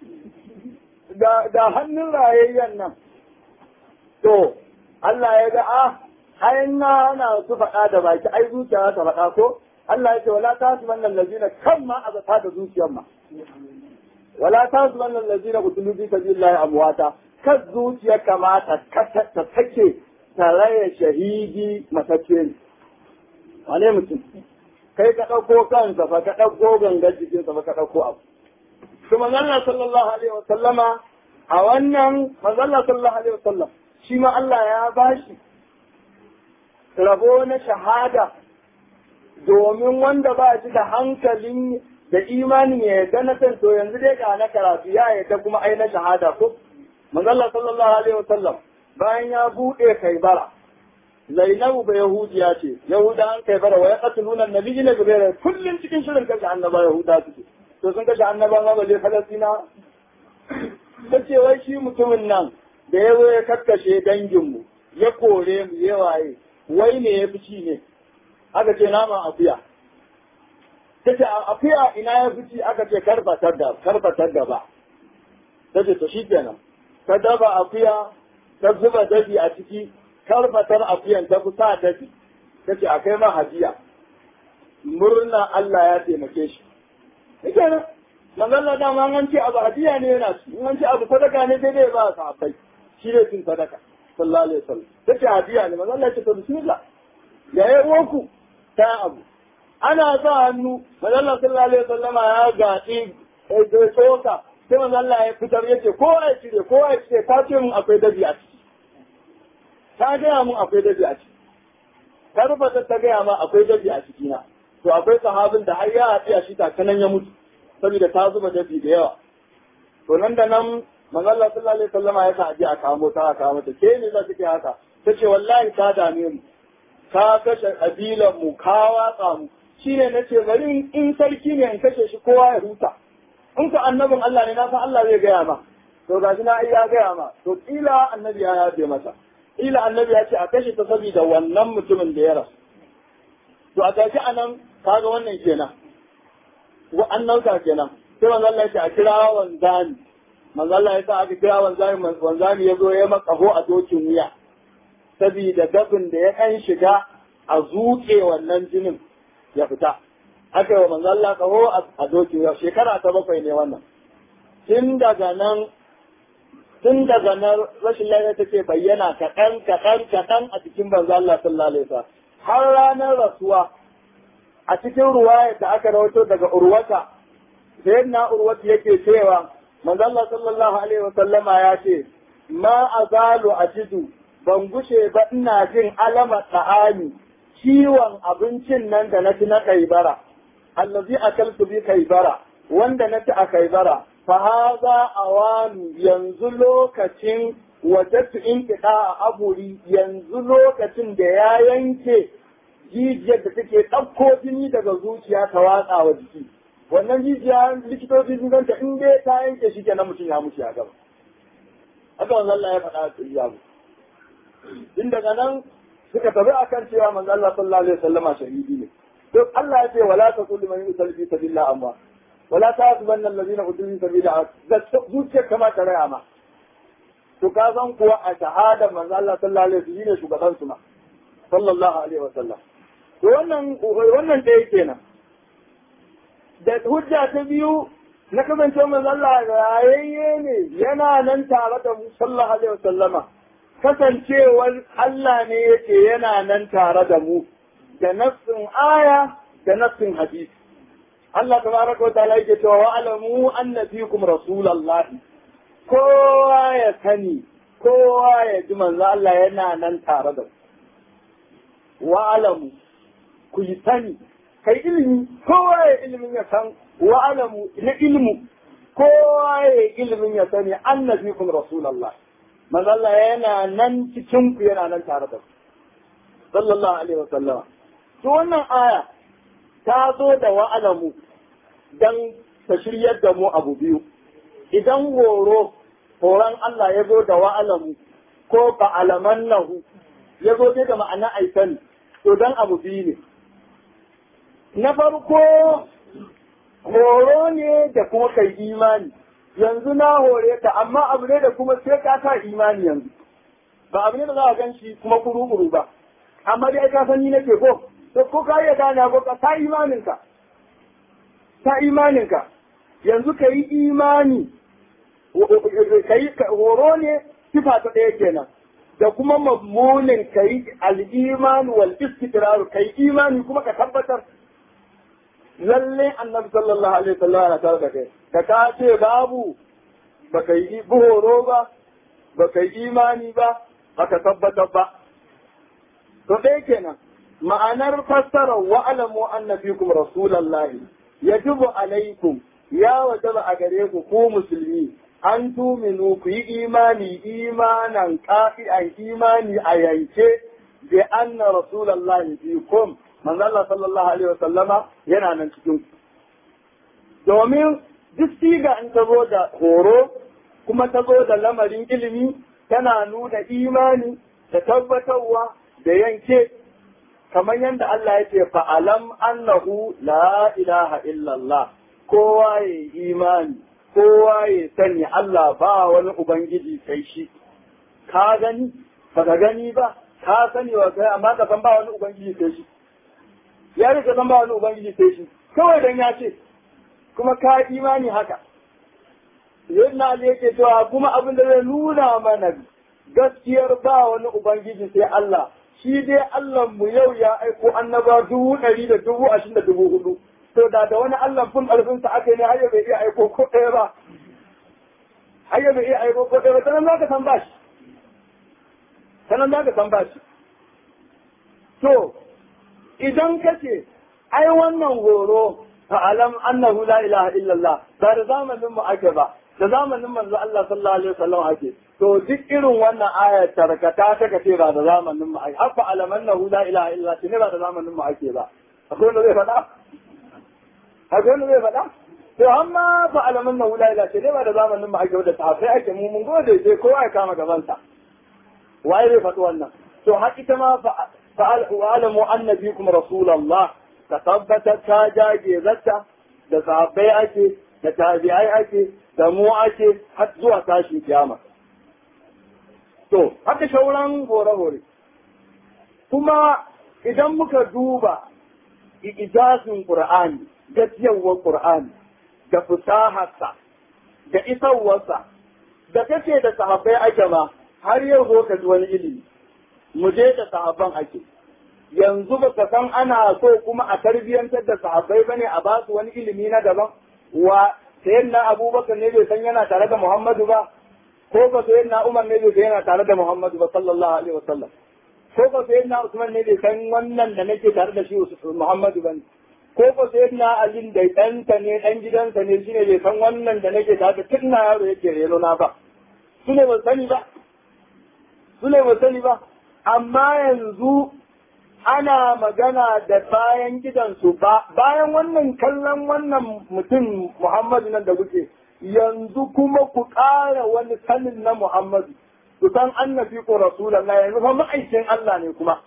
da hannun rayayyen nan to Allah ya ga ah ayin na ana su faɗa da baki ai zuciya ta faɗa ko Allah ya ce wala ta su wannan lazina kan ma a zata da zuciyar ma wala ta su wannan lazina kutulu bi sabilillahi amwata kan zuciya kamata ta take tarayya shahidi matacce ne wane mutum kai ka ɗauko kansa fa ka ɗauko gangar jikinsa fa ka ɗauko abu to manzalla sallallahu alaihi wa sallama a wannan manzalla sallallahu alaihi wa sallam shi ma Allah ya bashi rabo na shahada domin wanda ba shi da hankalin da imanin ya yarda na san to yanzu dai ga na karatu ya yarda kuma ai na shahada ko manzalla sallallahu alaihi wa sallam bayan ya buɗe kaibara Zainabu ba Yahudiya ce, Yahuda an kai bara wa ya katuluna nabi ne gaba kullum cikin shirin kashe annaba Yahuda suke. To sun kashe annaba ma balle Falastina. Ta ce wai shi mutumin nan da ya zo ya kakkashe danginmu, ya kore mu ya waye, wai ne ya fi ci ne. Aka ce nama akuya. Ta ce akuya ina ya fi ci aka ce karfatar da karfatar da ba. Ta ce to shi kenan. Ta daba akuya ta zuba dabi a ciki karfatar akuyan ta fi sa dafi ta ce a kai ma hajiya murna Allah ya taimake shi ike nan manzalla dama an ce abu hadiya ne yana ci in an ce abu sadaka ne sai dai ba sa abai shi ne cin sadaka sallallahu alaihi wasallam ta ce hadiya ne manzalla ce to bismillah ya yi woku ta abu ana sa hannu manzalla sallallahu alaihi wasallam ya gaɗi da tsoka sai manzalla ya fitar ya ce kowa ya cire kowa ya cire ta ce mun akwai dabi a ciki ta gaya mun akwai dabi a ciki ta rubuta ta gaya ma akwai dabi a ciki na to akwai sahabin da har ya haɗi a shi takanan ya mutu saboda ta zuba dabi da yawa to nan da nan manzo Allah sallallahu alaihi wasallam ya sa aje a kamo ta a kamo ta ke ne za ta ke haka tace wallahi ta dame mu ka kashe kabilan mu ka watsa mu shine nace bari in sarki ne in kashe shi kowa ya huta in ka annabin Allah ne na san Allah zai gaya ma to gashi na ai ya gaya ma to kila annabi ya yafe masa ila annabi ya ce a kashe ta saboda wannan mutumin da ya rasu to a gashi anan kaga wannan kenan wa annauka kenan sai manzo Allah ya ce a kira wanzani manzo Allah ya sa aka kira wanzani wanzani ya zo ya makaho a dokin wuya saboda dafin da ya kan shiga a zuke wannan jinin ya fita aka yi wa manzo Allah kaho a dokin wuya shekara ta bakwai ne wannan tun daga nan tun daga nan rashin lafiya take bayyana kaɗan kaɗan kaɗan a cikin banza Allah sallallahu alaihi wasallam har ranar rasuwa a cikin ruwaya da aka rawaito daga urwata sayyidina urwata yake cewa manzo Allah sallallahu alaihi wa sallama ya ce ma azalu ajidu ban gushe ba ina jin alama ta'ani ciwon abincin nan da na ci na kaibara allazi akaltu bi kaibara wanda na ci a kaibara fa haza awanu yanzu lokacin wajattu in a aburi yanzu lokacin da ya yanke jijiyar da take ɗauko jini daga zuciya ta watsa wa jiki wannan jijiya likitoci sun ganta in dai ta yanke shi kenan mutum ya mutu ya gaba haka wanzu Allah ya faɗa a ya Tun daga nan suka tafi akan cewa manzo Allah sallallahu alaihi wasallama shahidi ne to Allah ya ce wala taqulu man yusal fi sabilillah amma wala ta'zubanna alladhina utul fi sabilillah zuciyar kama ta raya ma to ka san kuwa a shahada manzo Allah sallallahu alaihi wasallam shine shugaban su ma sallallahu alaihi wasallam to wannan wannan da yake nan da hujja ta biyu na kasance manzo Allah rayayye ne yana nan tare da mu sallallahu alaihi wasallama kasancewar Allah ne yake yana nan tare da mu da nassin aya da nassin hadisi Allah tabaraka wa ta'ala yake cewa wa'lamu anna fikum rasulullahi kowa ya sani kowa ya ji manzo Allah yana nan tare da ku wa'lamu ku yi sani kai ilimi kowa ya ilimin ya san wa'lamu na ilmu kowa ya ilimin ya sani anna fikum rasulullahi manzo Allah yana nan cikin ku yana nan tare da ku sallallahu alaihi wasallam to wannan aya ta zo da wa'alamu dan ta shiryar da mu abu biyu idan horo horon Allah ya zo da wa'alamu ko ba alaman nahu ya zo da ma'ana aikan to dan abu biyu ne na farko horo ne da kuma kai imani yanzu na hore ta amma abu ne da kuma sai ka sa imani yanzu ba abu ne da za a gan shi kuma kuru-kuru ba amma dai ka san ni nake ko to ko ka iya gane ko ka ta imaninka ta imaninka yanzu ka yi imani ka yi horo ne sifa ta ɗaya kenan da kuma mammunin ka yi al'imanu wal istiqrar ka yi imani kuma ka tabbatar lalle annabi sallallahu alaihi wasallam ya tare da kai da ka ce babu baka yi horo ba baka yi imani ba baka tabbatar ba to ɗaya kenan ma'anar fassara wa'alamu anna fikum rasulallahi yajibu alaikum ya wajaba a gare ku ku musulmi an tuminu ku yi imani imanan kafi'an imani a yanke bi anna rasulallahi fikum manzo Allah sallallahu alaihi wasallama yana nan cikin ku domin duk siga in ta zo da horo kuma ta zo da lamarin ilimi tana nuna imani da tabbatarwa da yanke kamar yadda Allah ya ce fa'alam annahu la ilaha illallah kowa ya imani kowa ya sani Allah ba wani ubangiji sai shi ka gani ba ka gani ba ka sani wa kai amma ka san ba wani ubangiji sai shi ya rika san ba wani ubangiji sai shi kawai dan ya ce kuma ka imani haka yadda Ali yake cewa kuma abin da zai nuna mana gaskiyar ba wani ubangiji sai Allah shi dai Allah mu yau ya aiko annaba dubu ɗari da dubu ashirin da dubu hudu to da da wani Allah fun ƙarfinsa aka yi ne har bai iya aiko ko ɗaya ba har bai iya aiko ko ɗaya ba sanan za ka san bashi sanan za ka san bashi to idan ka ce ai wannan horo fa'alam annahu la ilaha illallah ba da zamanin mu ake ba da zamanin manzo Allah sallallahu alaihi wasallam ake to duk irin wannan ayar tarkata ta kace ba da zamanin mu ake hafa alamannahu la ilaha illallah ne ba da zamanin mu ake ba akwai wanda zai faɗa akwai wanda zai faɗa to amma fa alamannahu la ilaha ne ba da zamanin mu ake ba da sahabbai ake mu mun gode sai kowa ya kama gabansa waye zai faɗi wannan to har ita ma fa'alamu annabikum rasulullah ka tabbatar ta jage zata da sahabbai ake da tabi'ai ake da mu ake har zuwa tashin kiyama to haka shauran hore-hore kuma idan muka duba ijazin qur'ani gajiyawar qur'ani da fusaharsa da isarwarsa da kace da sahabbai ake ma har yau zo ka ji wani ilimi mu je da sahabban ake yanzu ba ka san ana so kuma a tarbiyyantar da sahabbai bane a ba su wani ilimi na daban wa sayyidina abubakar ne bai san yana tare da muhammadu ba ko ba sayyidina umar ne bai san yana tare da muhammadu ba sallallahu alaihi wasallam ko ba sayyidina usman ne bai san wannan da nake tare da shi muhammadu bane ko ba sayyidina ali da ɗansa ne ɗan gidansa ne shine bai san wannan da nake tare da tun na yaro yake reno na ba su ne ba sani ba su ne ba sani ba amma yanzu ana magana da bayan gidansu ba bayan wannan kallon wannan mutum Muhammadu nan da kuke yanzu kuma ku ƙara wani sanin na Muhammadu ku san annabi ko rasulallah yanzu fa ma'aikin Allah ne kuma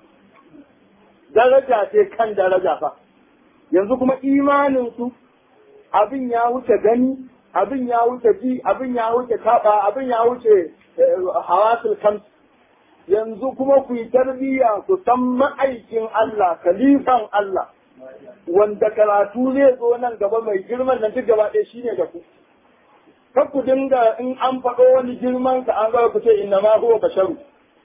daraja ce kan daraja fa yanzu kuma imanin su abin ya wuce gani abin ya wuce ji abin ya wuce taba abin ya wuce hawasul kams yanzu kuma ku yi tarbiyya ku san ma'aikin Allah, kalifan Allah, wanda karatu zai zo nan gaba mai girman nan duk gaba ɗaya shine da ku. Kar ku dinga in an faɗo wani girman ka an zama ku ce inna ma huwa basharu.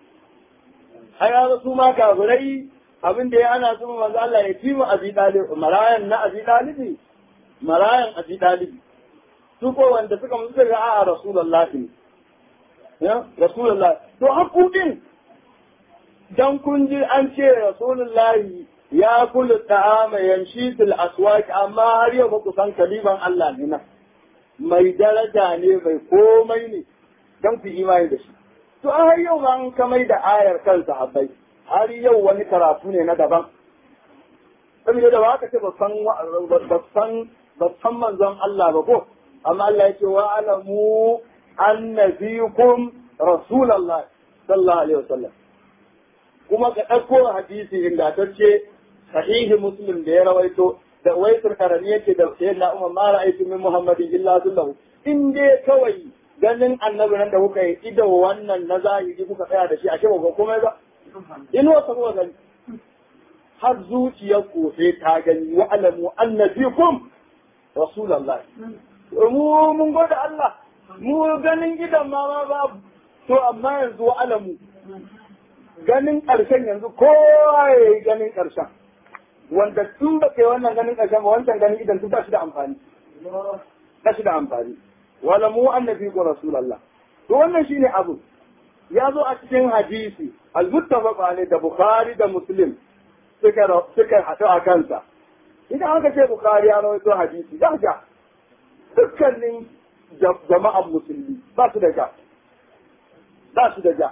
Ai ya su ma kafirai abin da ya ana su manzo Allah ya fi mu abi dalib marayan na abi dalibi marayan abi dalibi. Su ko wanda suka musu ga a Rasulullahi ya Rasulullah to hakudin dan kun ji an ce Rasulullahi ya kula ta'ama yamshi fil aswaq amma har yau ba ku san kaliban Allah ne na mai daraja ne mai komai ne dan ku imani da shi to har yau ma an kamai da ayar kan sahabbai har yau wani karatu ne na daban saboda da ba ka ce ba san ba san ba san manzon Allah ba ko amma Allah ya ce wa alamu annabikum rasulullah sallallahu alaihi wasallam kuma ka ɗauko hadisi ingantacce sahihi muslim da ya rawaito da waisul karani yake da sayyidina umar ma ra'aytu min muhammadin illa sallahu in dai kawai ganin annabi nan da kuka yi ido wannan na zahiri kuka tsaya da shi a shi ba komai ba in wata kuka gani har zuciyar ku sai ta gani wa alamu annabikum rasulullah mu mun gode Allah mu ganin gidan ma ma babu to amma yanzu wa alamu ganin ƙarshen yanzu kowa ya yi ganin ƙarshen wanda tun ba kai wannan ganin ƙarshen ba wancan ganin idan tun ba shi da amfani ba shi da amfani wala mu annabi ko rasulullah to wannan shine abu ya zo a cikin hadisi al-muttafaq alayhi da bukhari da muslim suka suka haɗu a kansa idan aka ce bukhari ya rawaito hadisi da ga dukkanin jama'an musulmi ba su da ja ba su da ja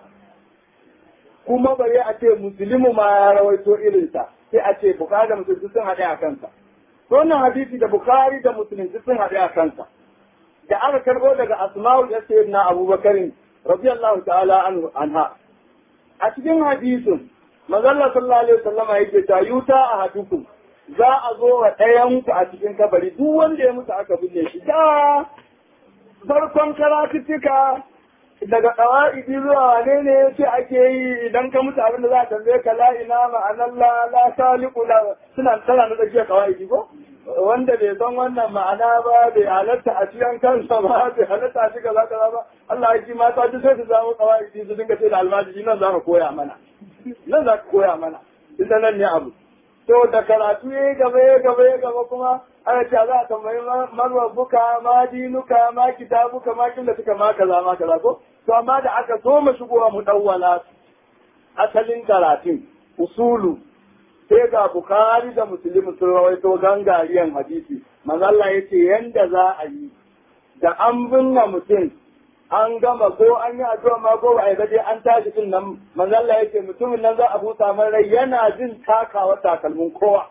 kuma bare a ce musulmi ma ya rawaito irinsa sai a ce bukari da musulmi sun haɗe a kansa to wannan hadisi da bukari da musulmi sun haɗe a kansa da aka karɓo daga asma'u da sayyidina abubakarin radiyallahu ta'ala anha a cikin hadisin manzon sallallahu alaihi wasallam yake ta yuta a hadukum za a zo wa ɗayan ku a cikin kabari duk wanda ya mutu aka binne shi da farkon karatuttuka daga ƙawa'idi zuwa wane ne ya ce ake yi idan ka mutu abin da za a tambaye ka la ina ma'anar la la saliku la suna tana na tsakiyar ƙawa'idi ko wanda bai san wannan ma'ana ba bai halatta a cikin kansa ba bai halatta a cikin zaka ba Allah ya ji mata duk sai su samu ƙawa'idi su dinga ce da almajiri nan za ka koya mana nan za ka koya mana ita nan ne abu to da karatu ya gaba ya gaba ya gaba kuma ana cewa za a tambayi marwa buka ma dinuka ma kitabuka ma kin da suka ma kaza ma kaza ko to amma da aka so mu shigo mu dawwala asalin karatun usulu sai ga bukhari da muslim sun rawaito gangariyan hadisi manzo Allah yace yanda za a yi da an binne mutum an gama ko an yi addu'a ma ko ai dai an tashi din nan manzo Allah yake mutumin nan za a busa man rai yana jin takawa takalmin kowa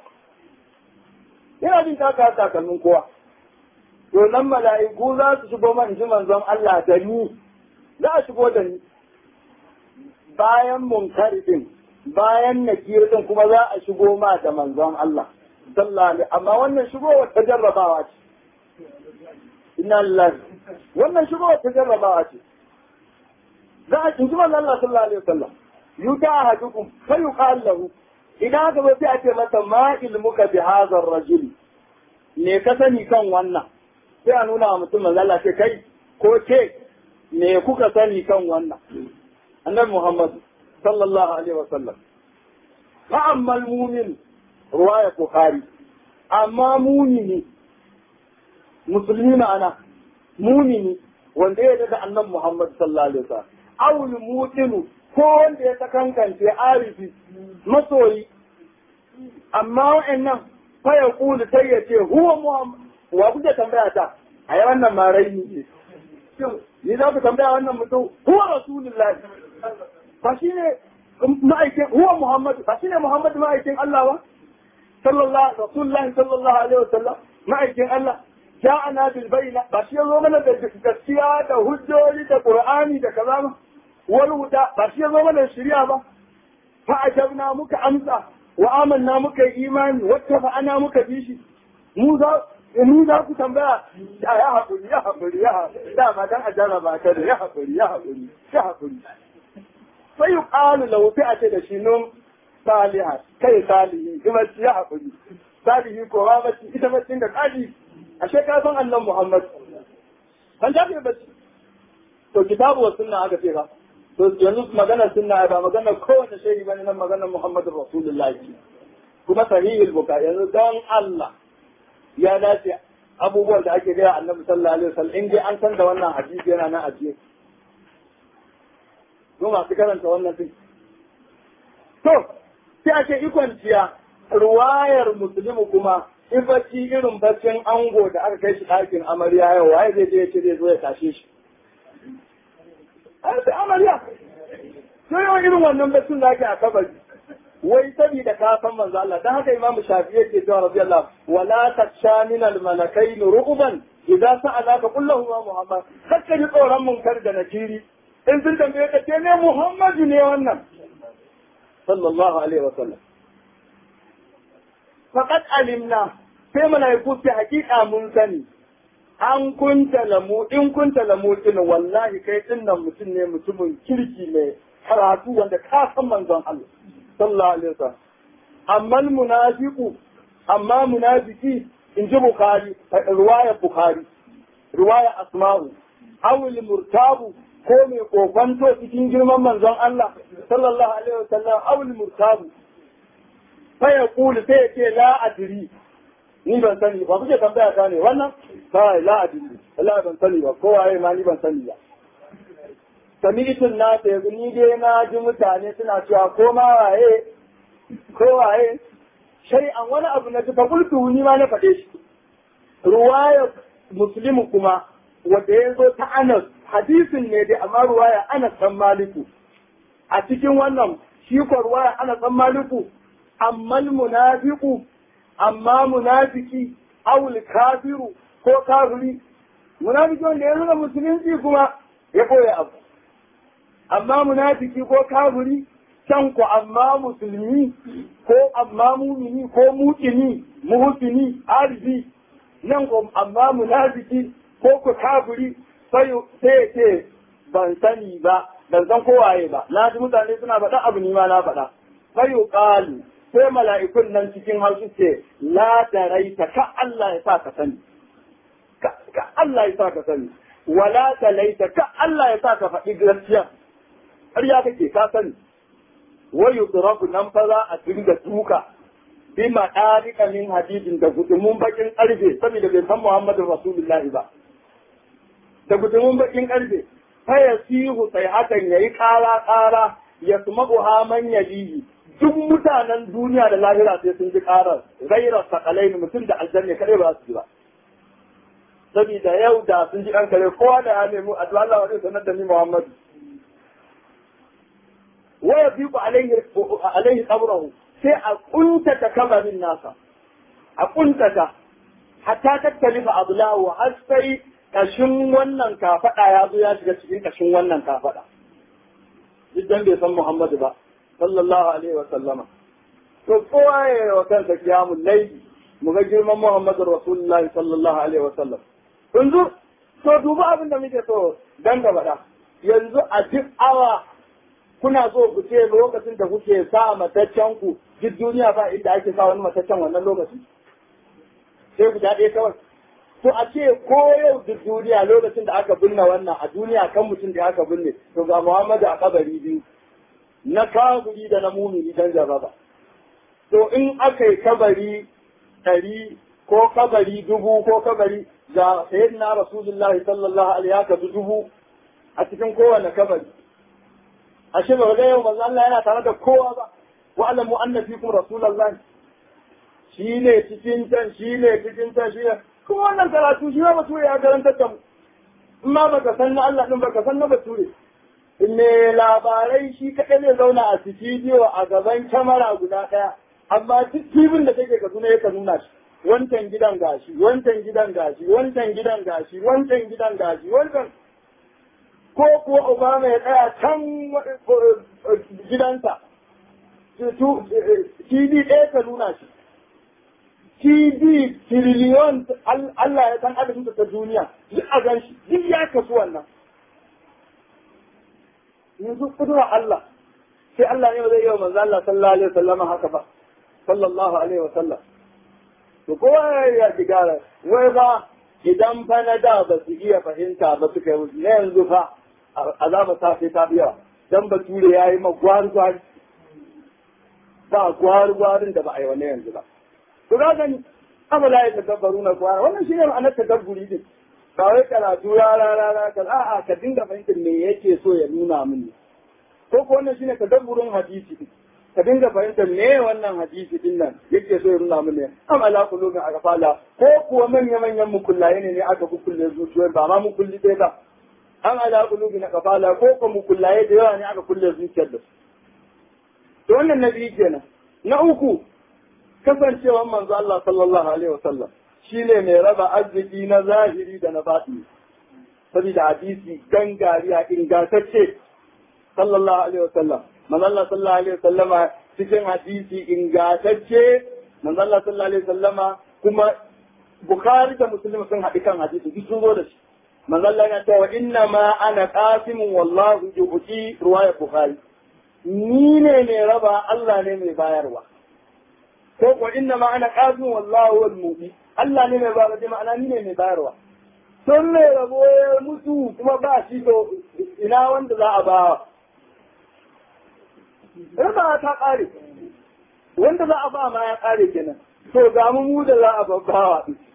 yana jin takawa takalmin kowa to nan mala'iku za su shigo man ji manzon Allah da ni za a shigo da ni bayan munkari din bayan nakir din kuma za a shigo ma da manzon Allah sallallahu alaihi amma wannan shigo wata jarrabawa ce inna lillahi wannan shigo wata jarrabawa ce za a kinji manzon Allah sallallahu alaihi wasallam yuta ahadukum fa yuqal lahu idan aka zo sai a ce masa ma ilmuka bi hadha ar-rajul me ka sani kan wannan sai a nuna wa mutum manzon Allah ce kai ko ce me kuka sani kan wannan annabi Muhammad sallallahu alaihi wasallam fa ammal mu'min ruwaya bukhari amma mumini musulmi ma'ana mumini wanda ya daga annan Muhammad sallallahu alaihi wasallam awul mutinu ko wanda ya sakankance arifi masoyi amma wa'annan fa ya kulu sai ya ce huwa Muhammad wa kuke tambaya ta a yi wannan ma rai ne ni za ku tambaya wannan mutum huwa rasulullahi ba shi ne ma'aikin huwa Muhammad ba shi ne Muhammad ma'aikin Allah ba sallallahu rasulullahi sallallahu alaihi wasallam ma'aikin Allah ja'ana bil bayna ba shi yazo mana da gaskiya da hujjoji da qur'ani da kaza ba wal huda ba shi yazo mana da shari'a ba fa ajabna muka amsa wa amanna muka imani wacce fa ana muka bi shi mu za mu za ku tambaya ya haƙuri ya haƙuri ya haƙuri da ba dan ajara ba ta da ya haƙuri ya haƙuri ya haƙuri sai yuqalu lahu fi a ce da shi nun salihat kai salihi kuma ya haƙuri salihi ko ba mace ita mace da kaji ashe ka san annan Muhammad an ta fi bacci to kitabu wa sunna aka ce ba to yanzu maganar sunna ba maganar kowace shehi bane nan maganar Muhammadu Rasulullahi kuma sahihul bukhari yanzu don Allah ya dace abubuwan da ake gaya annabi sallallahu alaihi wasallam in dai an san da wannan hadisi yana nan ajiye ko masu karanta wannan din to sai a ce ikon ciya ruwayar musulmi kuma in bacci irin baccin ango da aka kai shi ɗakin amarya yau waye zai je ya ce zai zo ya tashe shi an sai amarya sai yawan irin wannan baccin da ake a kabari wai saboda ka san manzo Allah dan haka imamu shafi'i yake cewa radiyallahu wala taksha min al malakain ru'ban idza sa'alaka qul lahu ma muhammad kakka ji tsoron munkar da nakiri in sun tambaye ka ce ne muhammadu ne wannan sallallahu alaihi wa sallam faqad alimna sai malaiku ce hakika mun sani an kunta lamu in kunta lamu din wallahi kai dinnan mutum ne mutumin kirki mai karatu wanda ka san manzon Allah sallallahu alaihi wasallam amma munafiqu amma munafiki in ji bukhari riwaya bukhari riwaya asma'u awil murtabu ko mai kofanto cikin girman manzon Allah sallallahu alaihi wasallam awil murtabu fa yaqulu sai ya ce la adri ni ban sani ba kuke tambaya ta ne wannan sai la adri Allah ban sani ba ko waye ma ni ban sani ba sami'tun na ta yanzu ni dai na ji mutane suna cewa ko ma waye ko waye shai an wani abu na ji fa kultu ni ma na faɗe shi ruwaya muslimu kuma wanda ya zo ta anas hadisin ne dai amma ruwaya anas dan maliku a cikin wannan shi ko ruwaya anas dan maliku amma munafiqu amma munafiki awul kafiru ko kafiri munafiki wanda ya zo musulunci kuma ya koya abu amma munafiki ko kafiri can ku amma musulmi ko amma mumini ko mukini muhsini arzi nan ko amma munafiki ko ku kafiri sai sai ce ban sani ba ban san kowaye ba na ji mutane suna faɗa abu ni ma na faɗa sai qalu sai mala'ikun nan cikin hausu ce la daraita ka Allah ya sa ka sani ka Allah ya sa ka sani wala talaita ka Allah ya sa ka faɗi gaskiya ƙarya kake ka sani wayu turaku nan fa za a dinga tuka bi ma'arika min hadidin da gudumun bakin ƙarfe saboda bai san Muhammadu Rasulullahi ba da gudumun bakin ƙarfe fa yasihu sai hakan yayi ƙara ƙara ya sumabu haman yalihi duk mutanen duniya da lahira sai sun ji ƙarar gairar sakalai mutum da aljanna kare ba su ji ba saboda yau da sun ji ɗan kare kowa da ya nemi addu'a Allah wa zai sanar da ni Muhammadu waya fi ku alaihi qabrahu sai a kuntata kabarin nasa a kuntata hatta tattalifa ablahu har sai kashin wannan kafada ya zo ya shiga cikin kashin wannan kafada duk dan bai san Muhammadu ba sallallahu alaihi wa sallama to kowa ya wa kansa kiyamul layli mu ga girman Muhammadu Rasulullahi sallallahu alaihi wa sallam yanzu to duba abin da muke so dan da bada yanzu a duk awa kuna so ku ce lokacin da kuke sa mataccen ku duk duniya ba inda ake sa wani mataccen wannan lokaci sai guda ɗaya kawai to a ce ko yau duk duniya lokacin da aka binne wannan a duniya kan mutum da aka binne to ga Muhammadu a kabari biyu na kafiri da na mumini dan jarraba to in aka yi kabari ɗari ko kabari dubu ko kabari ga sayyidina rasulullahi sallallahu alaihi haka dubu a cikin kowane kabari ashe ba ga yau manzo Allah yana tare da kowa ba wa alamu anna fikum rasulullahi shine cikin can shine cikin can shine kuma wannan karatu shi ma bature ya karanta da mu in ma baka san na Allah din baka san na bature me labarai shi kaɗai zai zauna a studio a gaban kyamara guda ɗaya amma duk tibin da take Kaduna ya nuna shi wancan gidan gashi wancan gidan gashi wancan gidan gashi wancan gidan gashi wancan ko kuwa Obama ya tsaya can gidansa TV ɗaya ka nuna shi TV tiriliyon Allah ya san adadin ta duniya duk a gan shi duk ya kasu wannan yanzu kudura Allah sai Allah ne zai yi wa manzo Allah sallallahu alaihi wasallam haka ba sallallahu alaihi wasallam to kowa ya digara wai ba idan fa na da ba su iya fahimta ba suka yi na yanzu fa azaba ta sai ta biya dan bature ya yi magwar gwar ba gwar gwarin da ba a yi wani yanzu ba to ga gani amala ya tadabbaru na gwar wannan shine ma'anar tadabburi din ba wai karatu rara rara ka a'a ka dinga fahimtar me yake so ya nuna mini ko ko wannan shine tadabburin hadisi din ka dinga fahimtar me wannan hadisi din nan yake so ya nuna mini am ala qulubin aqfala ko kuwa manya manyan mukullaye ne ne aka kukulle zuciyar ba ma mukulli dai ba am ala qulubin aqfala ko ko mukullaye da yawa ne aka kulle zuciyar da su to wannan nabi kenan na uku kasancewar manzo Allah sallallahu alaihi wasallam shi ne mai raba arziki na zahiri da na baɗi saboda hadisi gangariya ingantacce sallallahu alaihi wasallam manzo Allah sallallahu alaihi wasallama cikin hadisi ingantacce manzo Allah sallallahu alaihi wasallama kuma Bukhari da Muslim sun haɗi kan hadisi duk sun zo da shi manzo Allah yana cewa inna ma ana qasimun wallahu yu'ti ruwaya Bukhari ni ne mai raba Allah ne mai bayarwa ko ko inna ma ana qasimun wallahu wal mu'min Allah ne mai bayarwa da ma'ana ni ne mai bayarwa. Sun mai rabo ya mutu kuma ba shi to ina wanda za a ba Raba ta ƙare. Wanda za a ba ma ya ƙare kenan. To ga mu mu da za a babbawa ɗin.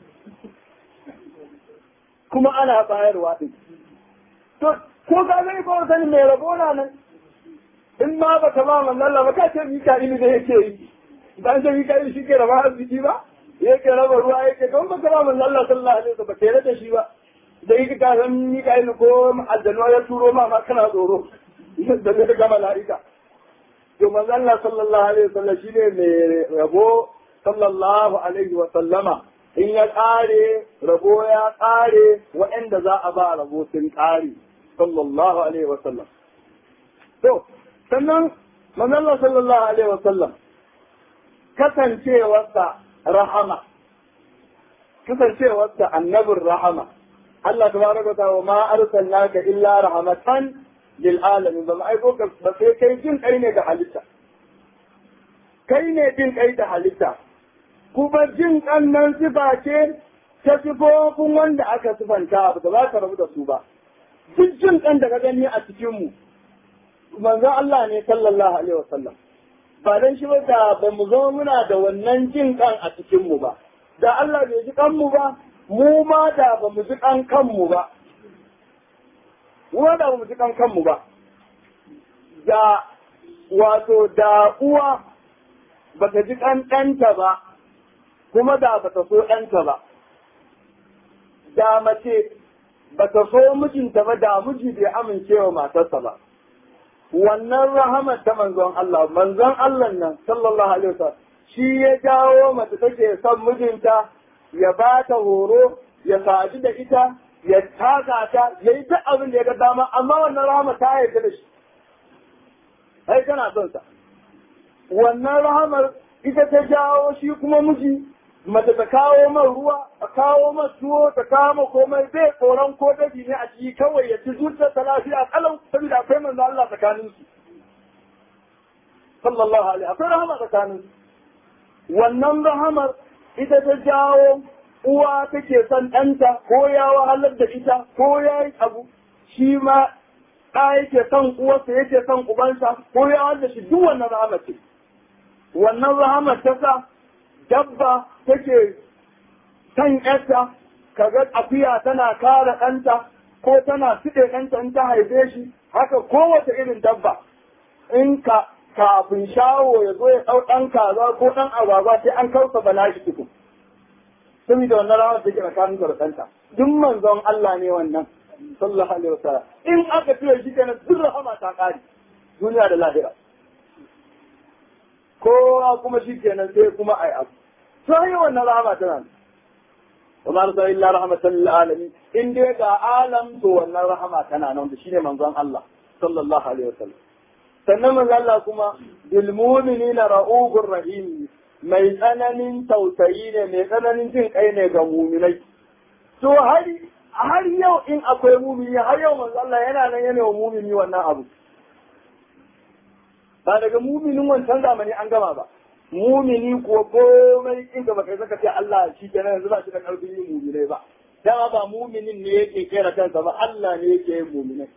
Kuma ana bayarwa ɗin. To ko ka zai ko sani mai rabo na nan. In ma ba ka ba manzon Allah ba ka ce Mika'ilu da yake yi. Ba ce Mika'ilu shi ke raba arziki ba. yake raba ruwa yake don ba kama manzo Allah sallallahu alaihi wasallam ba kai da shi ba da yake ka san Mikail ko aljanu ya turo ma ma kana tsoro da ne ga malaika to manzo Allah sallallahu alaihi wasallam shine mai rabo sallallahu alaihi wasallama in ya kare rabo ya kare waɗanda za a ba rabo sun kare sallallahu alaihi wasallam to sannan manzo Allah sallallahu alaihi wasallam kasancewarsa rahama kasancewarsa annabin rahama Allah tabaraka ta wa ma arsalnaka illa rahmatan lil alamin ba aiko ka ba sai kai jin kai ne ga halitta kai ne jin kai da halitta kuma jin kan nan sifa ce ta sifofin wanda aka sifanta ba za ka rabu da su ba duk jin kan da ka gani a cikin mu manzon Allah ne sallallahu alaihi wasallam ba dan shi ba da ba mu zama muna da wannan jin kan a cikin mu ba da Allah bai ji kanmu ba mu ma da ba mu ji kan kanmu ba mu ma da ba mu ji kan kanmu ba da wato da uwa ba ta ji kan ɗanta ba kuma da ba ta so ɗanta ba da mace ba ta so mijinta ba da miji bai amincewa matarsa ba wannan rahamar ta manzon Allah manzon Allah nan sallallahu alaihi wasallam shi ya jawo mace take son mijinta ya ba ta horo ya sadu da ita ya taka ta ya yi duk abin da ya ga dama amma wannan rahama ta yarda da shi ai kana son sa wannan rahamar ita ta jawo shi kuma miji mace ta kawo man ruwa ta kawo man tuwo ta kawo man komai bai tsoron ko dabi ne a ciki kawai ya ci zuciyar ta lafiya kalau saboda akwai manzo Allah tsakanin su sallallahu alaihi akwai rahama tsakanin su wannan rahamar ita ta jawo uwa take son ɗanta ko ya wahalar da ita ko ya yi abu shi ma ɗa yake son uwarsa yake son ubansa ko ya wahalar da shi duk wannan rahama ce wannan rahama ta sa dabba take san yarta kaga akuya tana kare ɗanta ko tana siɗe ɗanta in ta haife shi haka kowace irin dabba in ka kafin shawo ya zo ya ɗau ɗan kaza ko ɗan agwagwa sai an kausa bala shi tukun saboda wannan rawar da ke tsakanin da ɗanta duk manzon Allah ne wannan sallallahu alaihi wasallam in aka tura shi kenan duk rahama ta ƙare duniya da lahira kowa kuma shi kenan sai kuma ai abu sai wannan rahama tana وما أرسل إلا رحمة للعالمين إن دي عالم تو wannan rahama tana nan da shine manzon Allah sallallahu alaihi wasallam sannan manzon Allah kuma bil mu'minina ra'ufur rahim mai tsananin tausayi ne mai tsananin jin kai ne ga mu'minai to har har yau in akwai mu'mini har yau manzon Allah yana nan yana wa mu'mini wannan abu ba daga mu'minin wancan zamani an gama ba mumini kuwa komai in ka baka saka ce Allah shi kenan yanzu ba shi da karfin yin muminai ba dama ba muminin ne yake kera kansa ba Allah ne yake yin muminai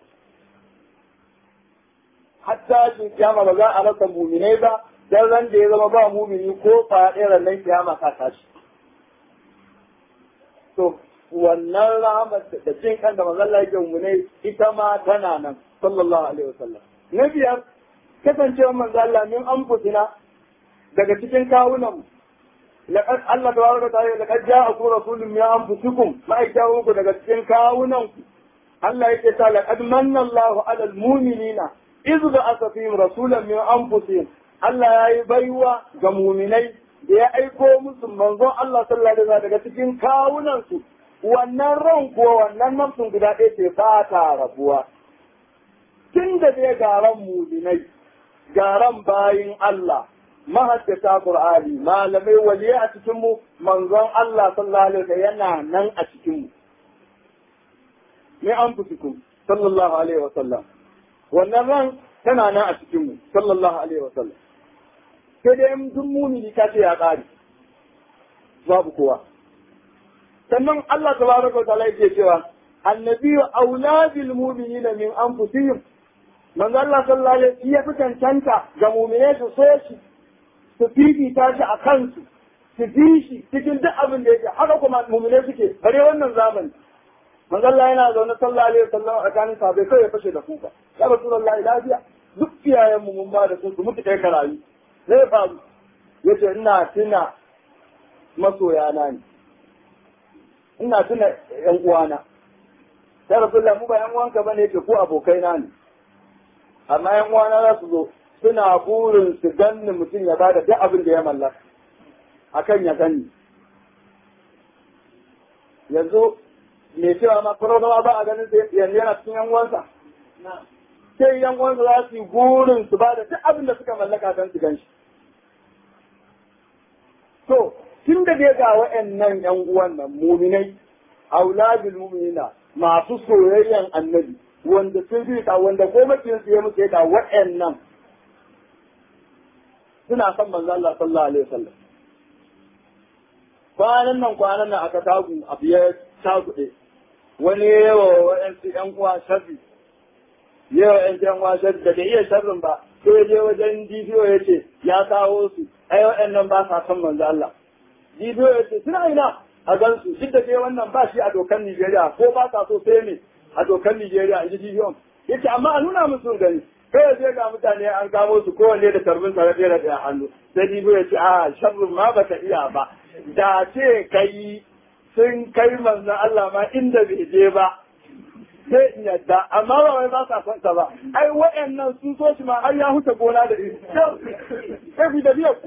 hatta shi kiyama ba za a rasa muminai ba dan ran da ya zama ba mumini ko fa ɗaya nan kiyama ka tashi to wannan rahmat da jin kan da manzon Allah yake muminai ita ma tana nan sallallahu alaihi wasallam na biyar kasancewar manzon Allah min anfusina daga cikin kawunan laqad Allah tabaraka ta'ala laqad ja'akum rasulun min anfusikum ma'aikata muku daga cikin kawunan ku Allah yake ta laqad manna Allahu 'ala al-mu'minina idh ba'atha fihim rasulan min anfusihim Allah yayi baiwa ga mu'minai da ya aiko musu manzon Allah sallallahu alaihi wasallam daga cikin kawunan su wannan ran ko wannan nafsun guda ɗaya ce ba ta rabuwa tun da dai garan mu'minai garan bayin Allah mahaddata Qur'ani malamai waliya a cikin mu manzon Allah sallallahu alaihi wasallam yana nan a cikin mu ne an fusikum sallallahu alaihi wasallam wannan ran tana nan a cikin mu sallallahu alaihi wasallam sai dai in duk mumini ka ce ya kare babu kowa sannan Allah tabaraka wa ta'ala yake cewa annabi auladil mu'minina min anfusihim manzo Allah sallallahu alaihi wasallam ya fi cancanta ga mu'mine su so shi su fifita shi a kansu su fi shi cikin duk abin da yake haka kuma mumune suke bare wannan zamani manzo Allah yana zaune sallallahu alaihi wasallam a kanin sahabbai kai ya fashe da kuka ya rasulullahi lafiya duk iyayen mu mun ba da su su mutu kai karayi zai faru yace ina tuna masoya na ne ina tuna yan uwana ya rasulullahi mu ba yan uwanka bane yake ko abokai na ne amma yan uwana za su zo suna burin su ganni mutum ya bada duk abin da ya mallaka akan ya gani yanzu me cewa ma kwararrawa ba a ganin yanzu yana cikin yan uwansa sai yan uwansa za su yi burin su bada duk abin da suka mallaka don su gan shi to tun da dai ga wa'annan yan uwan nan muminai auladul muminina masu soyayyen annabi wanda sun fi ta wanda gomakin su ya musu ya da wa'annan suna son manzo Allah sallallahu alaihi wasallam kwanan nan kwanan nan aka tagu abu ya tagude wani yawa wa'ansu yan uwa sharri yawa yan yan uwa sharri da bai iya sharrin ba sai ya je wajen DPO ya ce ya kawo su ai wa'annan ba sa son manzo Allah DPO ya ce suna ina a gansu duk da dai wannan ba shi a dokan Nigeria ko ba sa so sai ne a dokan Nigeria in ji DPO yace amma a nuna musu gani kai sai ga mutane an kamo su kowanne da tarbin sa da da hannu sai dibo ya ce a sharrin ma baka iya ba da ce kai sun kai manzon Allah ma inda bai je ba sai in yadda amma ba wai ba sa son ta ba ai waɗannan sun so shi ma har ya huta gona da iri sai ku da biyar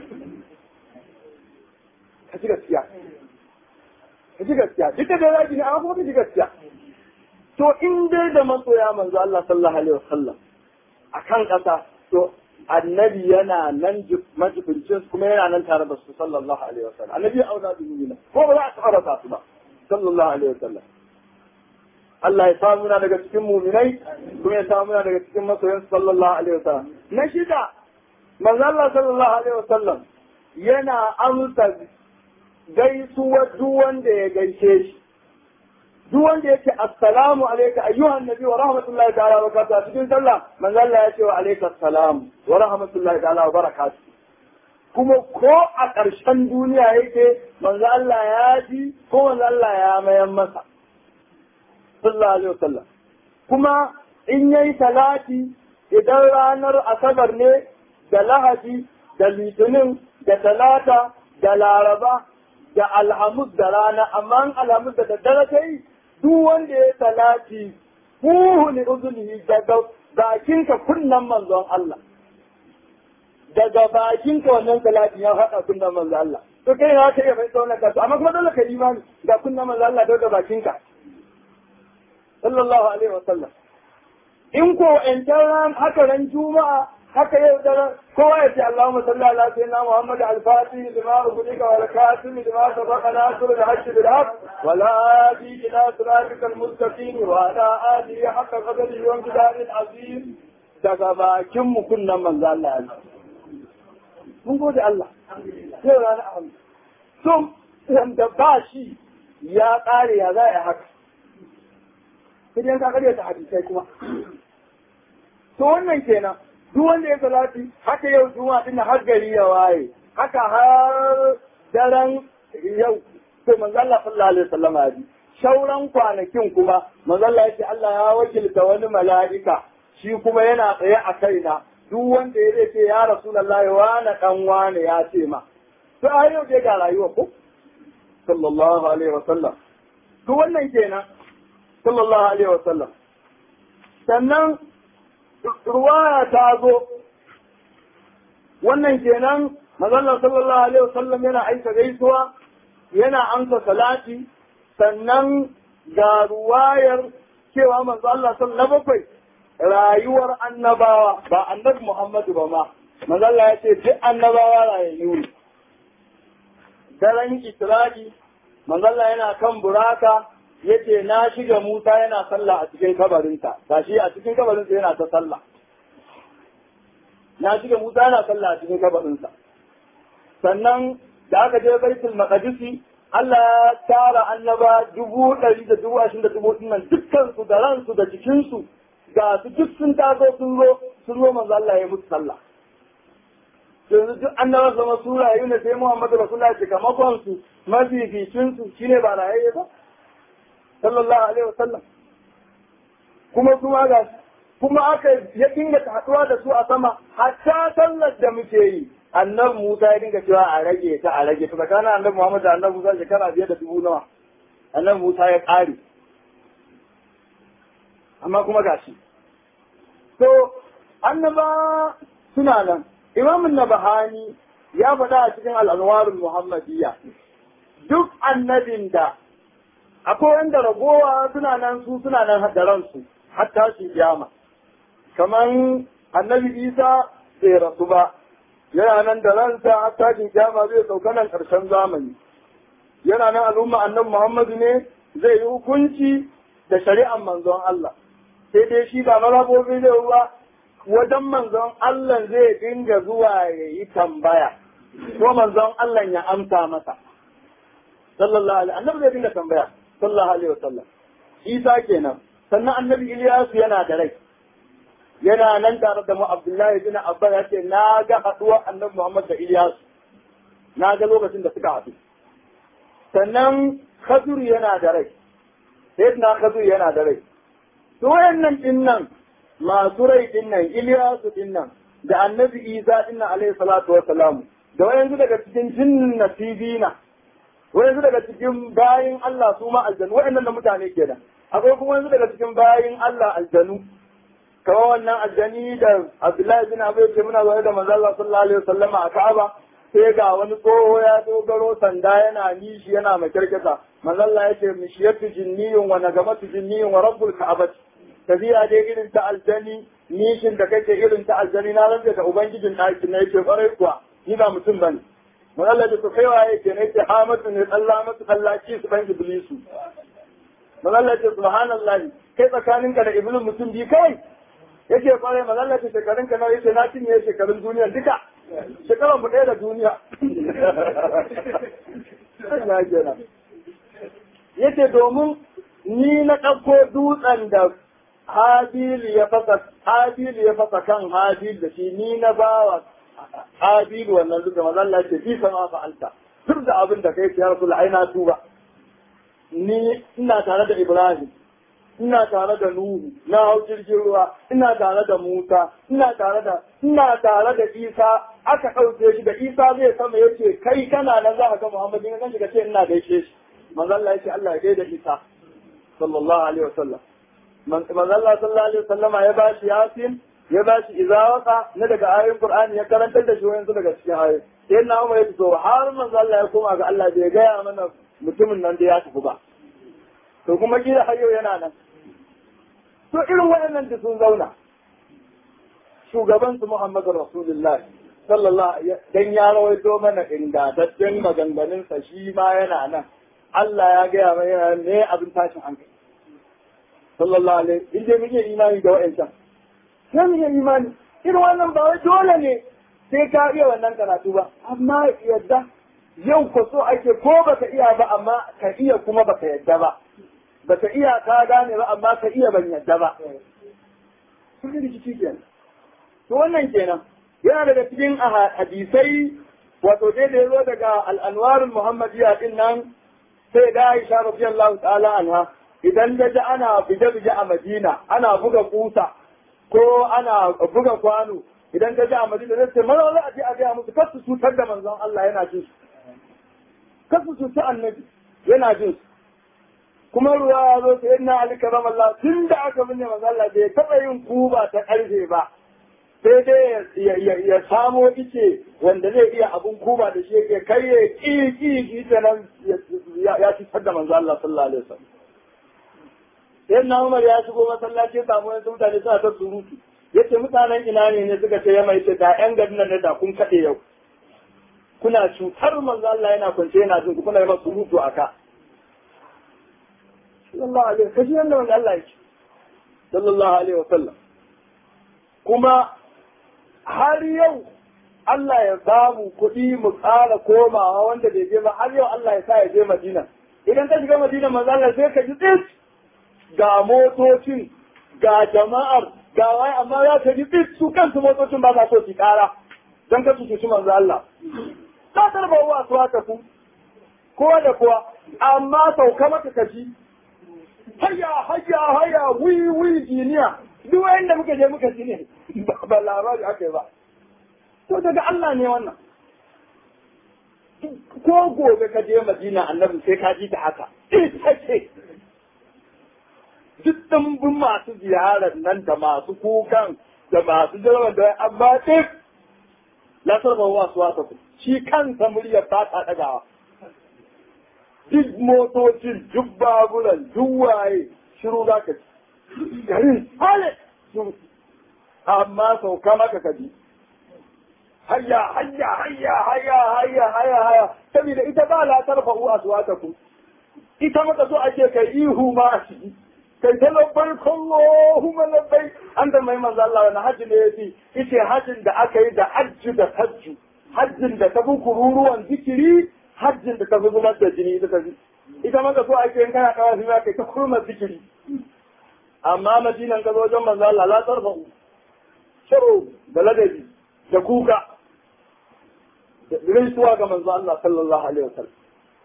ka ji gaskiya ka ji gaskiya duk da dai zaki ne amma kuma ka ji gaskiya to in dai da masoya manzo Allah sallallahu alaihi wasallam a kan ƙasa to annabi yana nan majibincin kuma yana nan tare da su sallallahu alaihi wasallam annabi ya auna da nuna ko ba za a taɓa rasa su ba sallallahu alaihi wasallam Allah ya samu na daga cikin muminai kuma ya samu na daga cikin masoyan sallallahu alaihi wasallam na shida manzo Allah sallallahu alaihi wasallam yana amsa gaisuwar duk wanda ya gaishe shi duk wanda yake assalamu alayka ayyuhan nabi wa rahmatullahi ta'ala wa barakatuh cikin sallah manzo Allah ya ce wa alayka assalam wa rahmatullahi ta'ala wa barakatuh kuma ko a ƙarshen duniya yake manzo Allah ya ji ko manzo Allah ya mayan masa sallallahu alaihi wasallam kuma in yayi salati idan ranar asabar ne da lahadi da litinin da talata da laraba da alhamis da rana amma alhamis da daddare ta yi duk wanda ya salati huhu li uzunihi daga bakinka kunnan manzon Allah daga bakinka wannan salati ya haɗa kunnan manzon Allah to kai na ta iya bai tsaunar ka amma kuma dole ka imani ga kunnan manzon Allah daga bakinka sallallahu alaihi wasallam in ko in ran haka ran juma'a haka yau da kowa ya ce Allahumma salli ala sayyidina Muhammad al-Fatih lima ubudika wal katim lima sabaqa nasr al-hajj bil haq wa la hadi ila siratika al-mustaqim wa ala alihi haqqa qadrihi wa imtidad azim daga bakin mu kunnan manzo Allah ya mun gode Allah sai rana ahmad so wanda ba shi ya kare ya za a haka sai dai ka kare ta hadisai kuma to wannan kenan duk wanda ya salati haka yau juma'a din har gari ya waye haka har daren yau to manzo Allah sallallahu alaihi wasallam ya ji shauran kwanakin kuma manzo Allah ya ce Allah ya wakilta wani mala'ika shi kuma yana tsaye a kaina duk wanda ya ce ya rasulullahi wani dan wani ya ce ma to a yau dai ga rayuwa ko sallallahu alaihi wasallam duk wannan kenan sallallahu alaihi wasallam sannan ruwaya ta zo wannan kenan mazallar sallallahu alaihi wasallam yana aika gaisuwa yana amsa salati sannan ga ruwayar cewa manzo Allah sallallahu bakwai rayuwar annabawa ba annabi Muhammadu ba ma manzo Allah ya ce duk annabawa rayayyu ne daren Isra'i manzo Allah yana kan buraka yace na shiga Musa yana sallah a cikin kabarinsa gashi a cikin kabarinsa yana ta sallah na shiga Musa yana sallah a cikin kabarinsa sannan da aka je baitul maqdisi Allah ya tara annaba dubu ɗari da dubu ashirin da dubu nan dukkan su da ransu da jikinsu ga su duk sun taso sun zo sun zo manzo Allah ya musu sallah yanzu duk annaba zama su rayu ne sai Muhammadu Rasulullah ya kamakon su mafificin su shine ba rayayye ba sallallahu alaihi wasallam kuma kuma ga kuma aka ya dinga haɗuwa da su a sama hatta sallar da muke yi annabi Musa ya dinga cewa a rage ta a rage ta tsakanin annabi Muhammad da annabi Musa shekara biyar da dubu nawa annabi Musa ya ƙare amma kuma gashi to annaba suna nan imamun nabahani ya faɗa a cikin al'anwarul muhammadiyya duk annabin da akwai wanda ragowa suna nan su suna nan da ransu hatta shi kiyama kamar annabi isa bai rasu ba yana nan da ransa hatta shi kiyama zai sauka nan karshen zamani yana nan al'umma annabi muhammadu ne zai yi hukunci da shari'ar manzon Allah sai dai shi ba mazhabobi zai ba wajen manzon Allah zai dinga zuwa ya yi tambaya ko manzon Allah ya amsa masa sallallahu alaihi annabi zai dinga tambaya sallallahu alaihi wasallam Isa kenan sannan annabi Ilyasu yana da rai yana nan tare da mu Abdullahi bin Abba ya ce na ga haduwar annabi Muhammad da Ilyasu na ga lokacin da suka haɗu sannan Khadir yana da rai sayyidina Khadir yana da rai to wayannan dinnan masu rai dinnan Ilyasu dinnan da annabi Isa dinnan alaihi salatu wa salam da wayansu daga cikin jinnin nasibina wayansu daga cikin bayin Allah su ma aljanu wayannan da mutane kenan akwai kuma wayansu daga cikin bayin Allah aljanu kamar wannan aljani da Abdullahi bin Abu ce muna zaune da manzo Allah sallallahu alaihi wasallama a Ka'aba sai ga wani tsoho ya dogaro sanda yana nishi yana makirkita manzo Allah ya ce mishiyatu jinniyun wa nagamatu jinniyun wa rabbul ka'abati tafiya dai irin ta aljani nishin da kake irin ta aljani na rantsa da ubangijin ɗakin na yake kwarai kuwa ni ba mutum bane mun Allah da su kaiwa yake ne ce hamatu ne Allah masu kallaci su ban iblisu mun Allah ce subhanallahi kai tsakaninka da iblis mutum bi kai yake kwarai mun Allah ce shekarun ka nawa yake na cinye shekarun duniya duka shekaran mu ɗaya da duniya na kenan yace domin ni na ɗauko dutsen da Habil ya fasa Habil ya fasa kan Habil da shi ni na bawa abilu wannan duka manzo Allah ce fi sama fa'alta duk da abin da kai ya rasul ai na tuba ni ina tare da Ibrahim ina tare da Nuhu na hau jirgin ruwa ina tare da Musa ina tare da ina tare da Isa aka ɗauke shi da Isa zai sama yace kai kana nan za ka ga Muhammad in kan shi ce ina gaishe shi manzo Allah yace Allah ya gaida Isa sallallahu alaihi wasallam manzo Allah sallallahu alaihi wasallama ya bashi Yasin ya bashi izawaka na daga ayoyin Qur'ani ya karantar da shi wayansu daga cikin ayoyi sai na Umar ya fito har manzo Allah ya koma ga Allah bai gaya mana mutumin nan da ya tafi ba to kuma kila har yau yana nan to irin waɗannan da sun zauna shugaban su Muhammadu Rasulullah sallallahu dan ya rawaito mana ingantaccen maganganun sa shi ma yana nan Allah ya gaya mana yana ne abin tashin hankali sallallahu alaihi in je muke imani da wa'ancan sai muke imani irin wannan ba wai dole ne sai ka iya wannan karatu ba amma yadda yau ko so ake ko baka iya ba amma ka iya kuma baka yadda ba baka iya ka gane ba amma ka iya ban yadda ba kun rikici kenan to wannan kenan yana daga cikin hadisai wato dai da yazo daga al-anwarul muhammadiyya din nan sai da Aisha radiyallahu ta'ala anha idan da ji ana bije-bije a Madina ana buga kusa ko ana buga kwano idan ta ji a Madina zai ce maza za a je a gaya musu kar su cutar da manzon Allah yana jin su kar su cutar annabi yana jin su kuma ruwa ya zo sai na Ali karam Allah tun da aka binne manzon Allah bai taɓa yin kuba ta ƙarfe ba sai dai ya samo ice wanda zai iya abun kuba da shi yake kai ya ƙi ƙi ƙi ta nan ya cutar da manzon Allah sallallahu alaihi wasallam sai na Umar ya shigo masallaci ya samu wasu mutane suna ta surutu yace mutanen ina ne ne suka ce ya mai ce da yan garin nan da kun kaɗe yau kuna cutar manzo Allah yana kwance yana jin ku kuna yi masa surutu a ka sallallahu alaihi wasallam kashi yanda manzo Allah yake sallallahu alaihi wasallam kuma har yau Allah ya samu kuɗi mu ƙara komawa wanda bai je ba har yau Allah ya sa ya je Madina idan ka shiga Madina manzo Allah sai ka ji tsit ga motocin ga jama'ar ga wai amma ya ta ji tsit su kansu motocin ba za so su kara don ka su cuci manzo Allah ta tarba wa su haka ku kowa da kowa amma sauka maka kaji hayya hayya hayya wi wi jiniya duk wanda muka je muka ji ne ba labari aka yi ba to daga Allah ne wannan ko gobe ka je Madina annabi sai ka ji ta haka ita ce duk ɗumbin masu ziyarar nan da masu kukan da masu jirgin da amma duk la sarfa wa su wata ku shi kansa muryar ba ta ɗagawa duk motocin duk baburan duk waye shiru za ka ci garin hale amma sauka maka ka ji hayya hayya hayya hayya hayya hayya hayya saboda ita ba la tarfa wa su wata ku ita maka so ake kai ihu ma a ciki kai ta labbai Allahumma labbai an da mai manzo Allah wani hajji ne yace yace hajjin da aka yi da hajji da hajju hajjin da ta bi kururuwan zikiri hajjin da ta fi zubar da jini ita tafi ita maka so ake yin kana kawo shi kai ta kurma zikiri amma madinan ka zo wajen manzo Allah la tarfa'u shiru da ladabi da kuka da gaisuwa ga manzo Allah sallallahu alaihi wasallam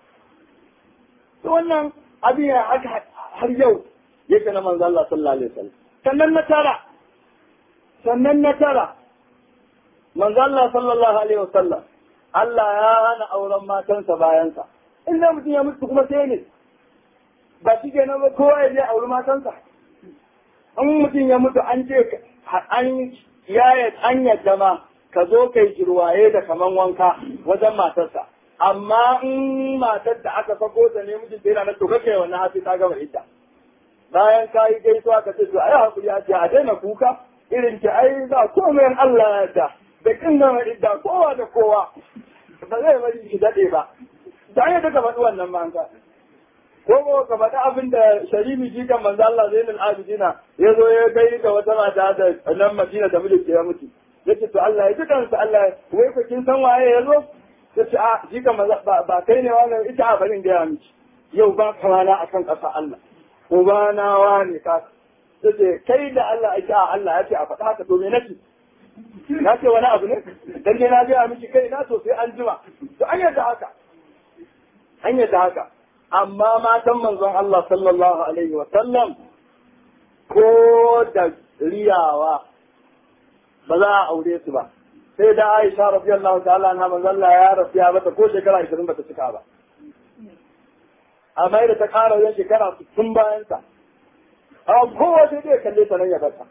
to wannan abin ya haka har yau yake na manzo Allah sallallahu alaihi wasallam sannan na tara sannan na tara manzo Allah sallallahu alaihi wasallam Allah ya hana auren matansa bayansa in da mutum ya mutu kuma sai ne ba shi ke nan ba kowa ya je auri matansa in mutum ya mutu an ce an ya an yadda ma ka zo kai jirwaye da kaman wanka wajen matarsa amma in matar da aka sako ta ne mijin da yana na to kake wannan hafi ta gama ita bayan ka yi gaisuwa ka ce to ai hakuri a ce a daina kuka irin ki ai za komai Allah ya da da kin gama idda kowa da kowa ba zai bari ki dade ba da ya daga faɗi wannan ma ka ko ko ka faɗi abin da sharifi ji kan manzo Allah Zainul Abidina ya zo ya kai da wata mata da nan Madina da mulki ya mutu yace to Allah ya ji kansa Allah wai ko kin san waye ya zo yace a ji kan ba kai ne wannan ita a barin ga miki yau ba kamana akan ƙasa Allah ubana wani ka yace kai da Allah ake a Allah yace a faɗa haka to me nake na ce wani abu ne dan ne na gaya miki kai na to sai an jima to an yadda haka an yadda haka amma matan manzon Allah sallallahu alaihi wa sallam ko da riyawa ba za a aure su ba sai da Aisha radiyallahu ta'ala anha manzon Allah ya rasu ya bata ko shekara 20 bata cika ba amma da ta kara wajen shekara 60 bayan sa a kowa sai dai kalle ta nan ya bata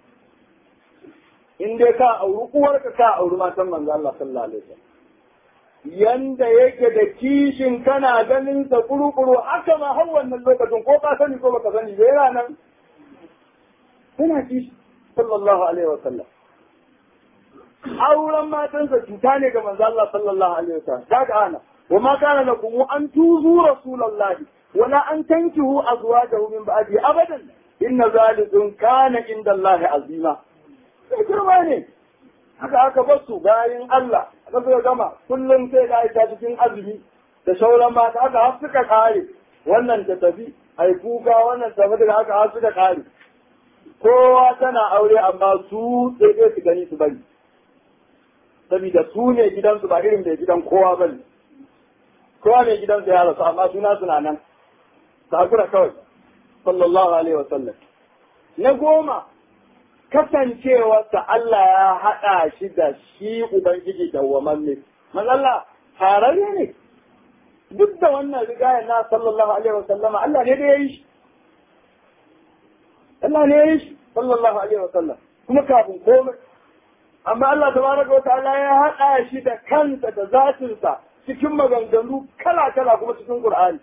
in dai ka auri uwarka ka auri matan manzo Allah sallallahu alaihi wasallam yanda yake da kishin kana ganin sa kuru-kuru haka ma har wannan lokacin ko ka sani ko baka sani da yana nan yana kishi sallallahu alaihi wasallam auren matansa cuta ne ga manzo Allah sallallahu alaihi wasallam kaga ana wa ma kana lakum an tuzu rasulullahi wala an tankihu azwajahu min ba'di abadan inna zalikum kana inda Allah azima sai girma ne haka aka bar su bayan Allah aka zo gama kullum sai ga ita cikin azumi da sauran mata aka har suka kare wannan ta tafi ai kuka wannan ta tafi daga aka har suka kare kowa tana aure amma su sai dai su gani su bari saboda su ne gidansu ba irin da gidan kowa bane kowa ne gidansu ya rasu amma suna suna nan ta hakura kawai sallallahu alaihi wa sallam na goma kasancewarsa Allah ya haɗa shi da shi Ubangiji dawwamamme. Mazalla tarare ne, duk da wannan rigaya na sallallahu Alaihi wasallama Allah ne da ya yi shi. Allah ne ya yi shi sallallahu Alaihi wasallam kuma kafin komai. Amma Allah tabaraka wa ta'ala ya haɗa shi da kansa da zatinsa cikin maganganu kala-kala kuma cikin Qur'ani.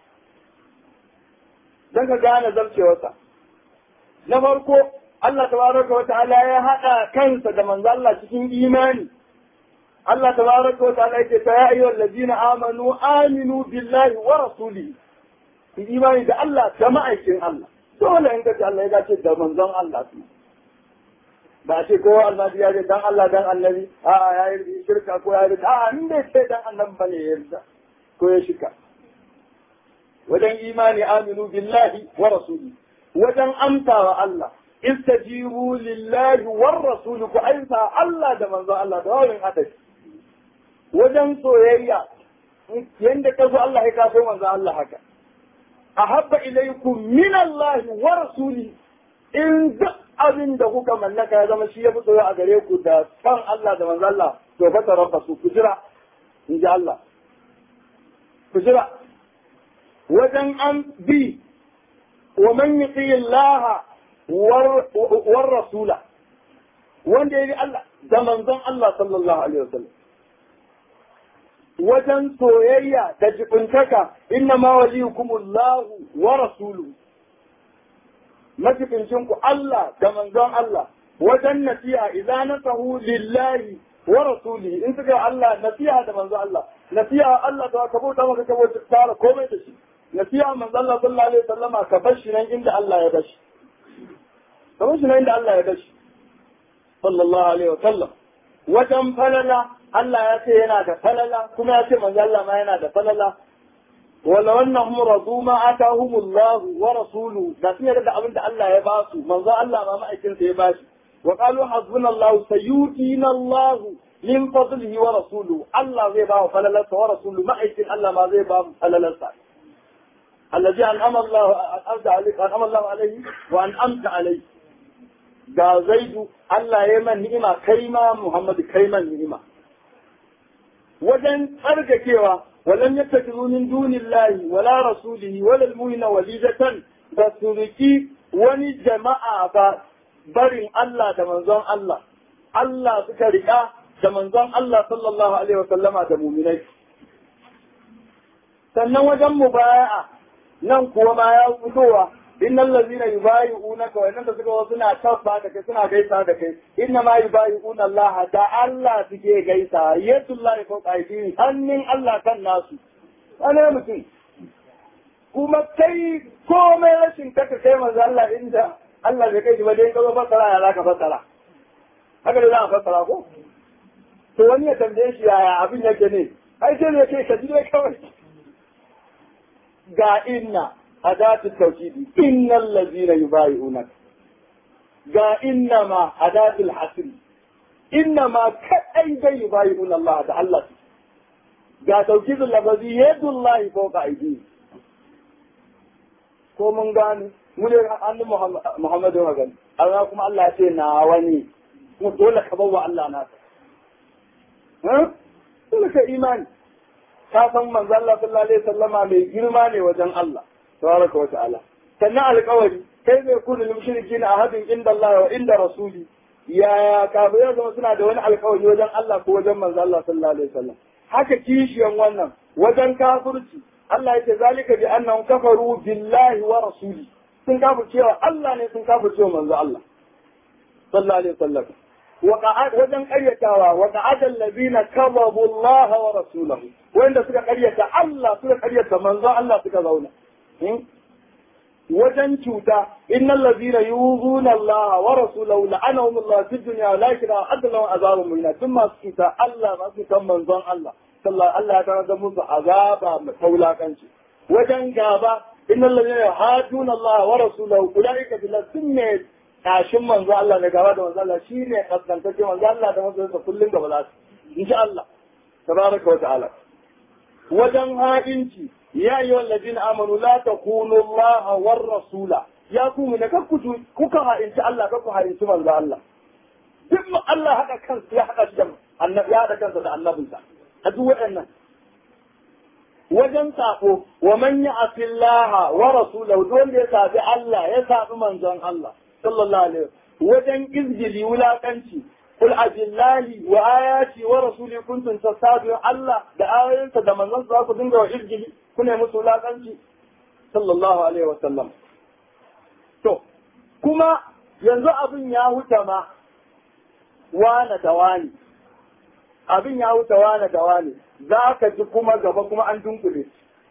Don ka gane zarcewarsa. Na farko, Allah tabaraka wa ta'ala ya haɗa kansa da manzo Allah cikin imani. Allah tabaraka wa ta'ala yake ta ya ayyuhal ladina amanu aminu billahi wa rasulihi. Ki imani da Allah da ma'aikin Allah. Dole in ka ce Allah ya ce da manzon Allah su. Ba ce ko annabi ya ce dan Allah dan annabi a ya yi shirka ko ya yi a in bai ce dan annabi bane ya yarda ko ya shika. Wajen imani aminu billahi wa rasulihi. Wajen amsawa Allah istajibu lillahi war rasul ku aisa Allah da manzo Allah da wani hada wajen soyayya yanda ka so Allah ya kaso manzo Allah haka ahabba ilaykum min Allah wa rasuli in duk abin da kuka mallaka ya zama shi ya fi soyayya a gare ku da san Allah da manzo Allah to fa tarabbasu ku jira in ji Allah ku jira wajen an bi wa man yuti Allah war rasula wanda ya bi Allah da manzon Allah sallallahu alaihi wasallam wajen soyayya da jibuntaka inna ma waliyukumullahu wa rasuluhu majibincin ku Allah da manzon Allah wajen nasiha idan nasahu lillahi wa rasulihi in suka Allah nasiha da manzon Allah nasiha Allah da ka bauta maka ka bauta tara komai da shi nasiha manzon Allah sallallahu alaihi wasallama ka bar shi nan inda Allah ya bar shi kamar shi inda Allah ya dashi sallallahu alaihi wa sallam wajen falala Allah ya ce yana da falala kuma ya ce manzo Allah ma yana da falala wala wannan radu ma atahum Allah wa rasuluhu da sun yarda da abin da Allah ya ba su manzo Allah ma ma'aikin sa ya ba shi wa qalu hasbuna Allah sayutina Allah min fadlihi wa rasuluhu Allah zai ba wa falalarsa wa rasuluhu ma'aikin Allah ma zai ba mu falalarsa الذي أنعم الله أنعم الله عليه وأنعمت عليه ga zaidu Allah ya man ni'ima kai ma Muhammadu kai man ni'ima wajen tsarkakewa walam yattakizu min dunillahi wala rasulihi wala almu'mina walidatan ba su riki wani jama'a ba barin Allah da manzon Allah Allah suka rika da manzon Allah sallallahu alaihi wa sallama da mu'minai sannan wajen mubaya'a nan kuwa ma ya fitowa innal ladzina yubayi'unaka wa innaka suka wasu suna tabba da kai suna gaisa da kai inna ma yubayi'una Allah da Allah suke gaisa yadullahi ko qaidin hannun Allah kan nasu ana mutum kuma kai komai rashin kaka kai manzo Allah inda Allah bai kai shi ba dai ka zo fasara ya zaka fasara haka da za a fasara ko to wani ya tambaye shi yaya abin yake ne ai sai ne kai ka ji dai kawai ga inna أداة التوكيد إن الذين يبايعونك جاء إنما أداة الحسن inna ma kadai dai bayyun Allah da Allah ga taukizul lafazi yadullahi fawqa aydihim ko mun gane mu ne annabi Muhammadu wa gani amma kuma Allah ya ce na wani mu dole ka bawa Allah na ha dole ka imani ka san manzo Allah sallallahu alaihi wasallama mai girma ne wajen Allah tabaraka wa ta'ala sannan alƙawari kai zai kudu lil mushrikin ahadin inda Allah wa inda rasuli yaya kafirai zama suna da wani alƙawari wajen Allah ko wajen manzo Allah sallallahu alaihi wasallam haka kishiyan wannan wajen kafirci Allah yake zalika bi annahum kafaru billahi wa rasuli sun kafir cewa Allah ne sun kafir cewa manzo Allah sallallahu alaihi wasallam wa qa'ad wajen qaryatawa wa qa'ada allazina kadhabu Allah wa rasulahu wanda suka qaryata Allah suka qaryata manzo Allah suka zauna wajen cuta innal ladina yuzuna Allah wa rasulahu la'anahum Allah fid dunya wa lakira adlahu azabun muhina thumma cuta Allah ma su kan manzon Allah sallallahu Allah ya tarar musu azaba mai taulakanci wajen gaba innal ladina yuhaduna Allah wa rasulahu ulaika bil sunne tashin manzo Allah da gaba da manzo Allah shine kaskantacce manzo Allah da manzo sa kullun gaba za su insha Allah tabaraka wa ta'ala wajen haɗinci ya yi wallazina amanu la takunu Allah war rasula ya ku mu ne kakku kuka ha'inci Allah kakku ha'inci manzo Allah duk Allah haɗa kansa ya haɗa shi da annabi ya haɗa kansa da annabinsa a duk waɗannan wajen sako wa man ya'si Allah wa rasulahu duk wanda ya sabi Allah ya sabi manzon Allah sallallahu alaihi wajen izgili wulakanci kul abillahi wa ayati wa rasuli kuntum tasabihu Allah da ayoyinsa da manzon sa ku dinga wa izgili kuna musu wulakanci sallallahu alaihi wa sallam to kuma yanzu abin ya huta ma wane da wani abin ya wuce wane da wane za ka ji kuma gaba kuma an dunkule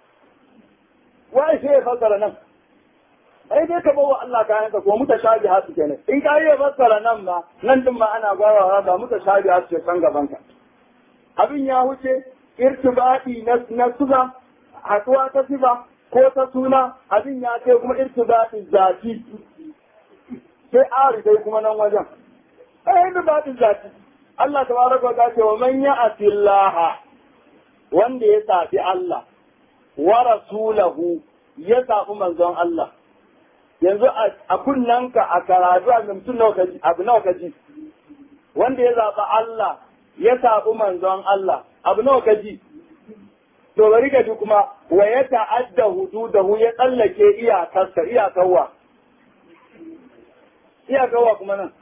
wai sai ya fassara nan ai dai ka bawa Allah kayan ka ko muta shabi hasu kenan in ka yi fassara nan ma nan din ma ana gwarawa da muta shabi hasu ke kan gaban ka abin ya wuce irtibadi na na suga haɗuwa ta sifa ko ta suna abin ya kai kuma irtibadi zati sai ari dai kuma nan wajen ai irtibadi zati Allah tabaraka wa ta'ala wa man ya'ti Allah wanda ya safi Allah wa rasulahu ya safi manzon Allah yanzu a kunnanka a karatu a mutum nawa kaji abu nawa kaji wanda ya zaɓi Allah ya safi manzon Allah abu nawa kaji to bari ka ji kuma wa ya ta'adda hududahu ya tsallake iyakarsa iyakarwa iyakarwa kuma nan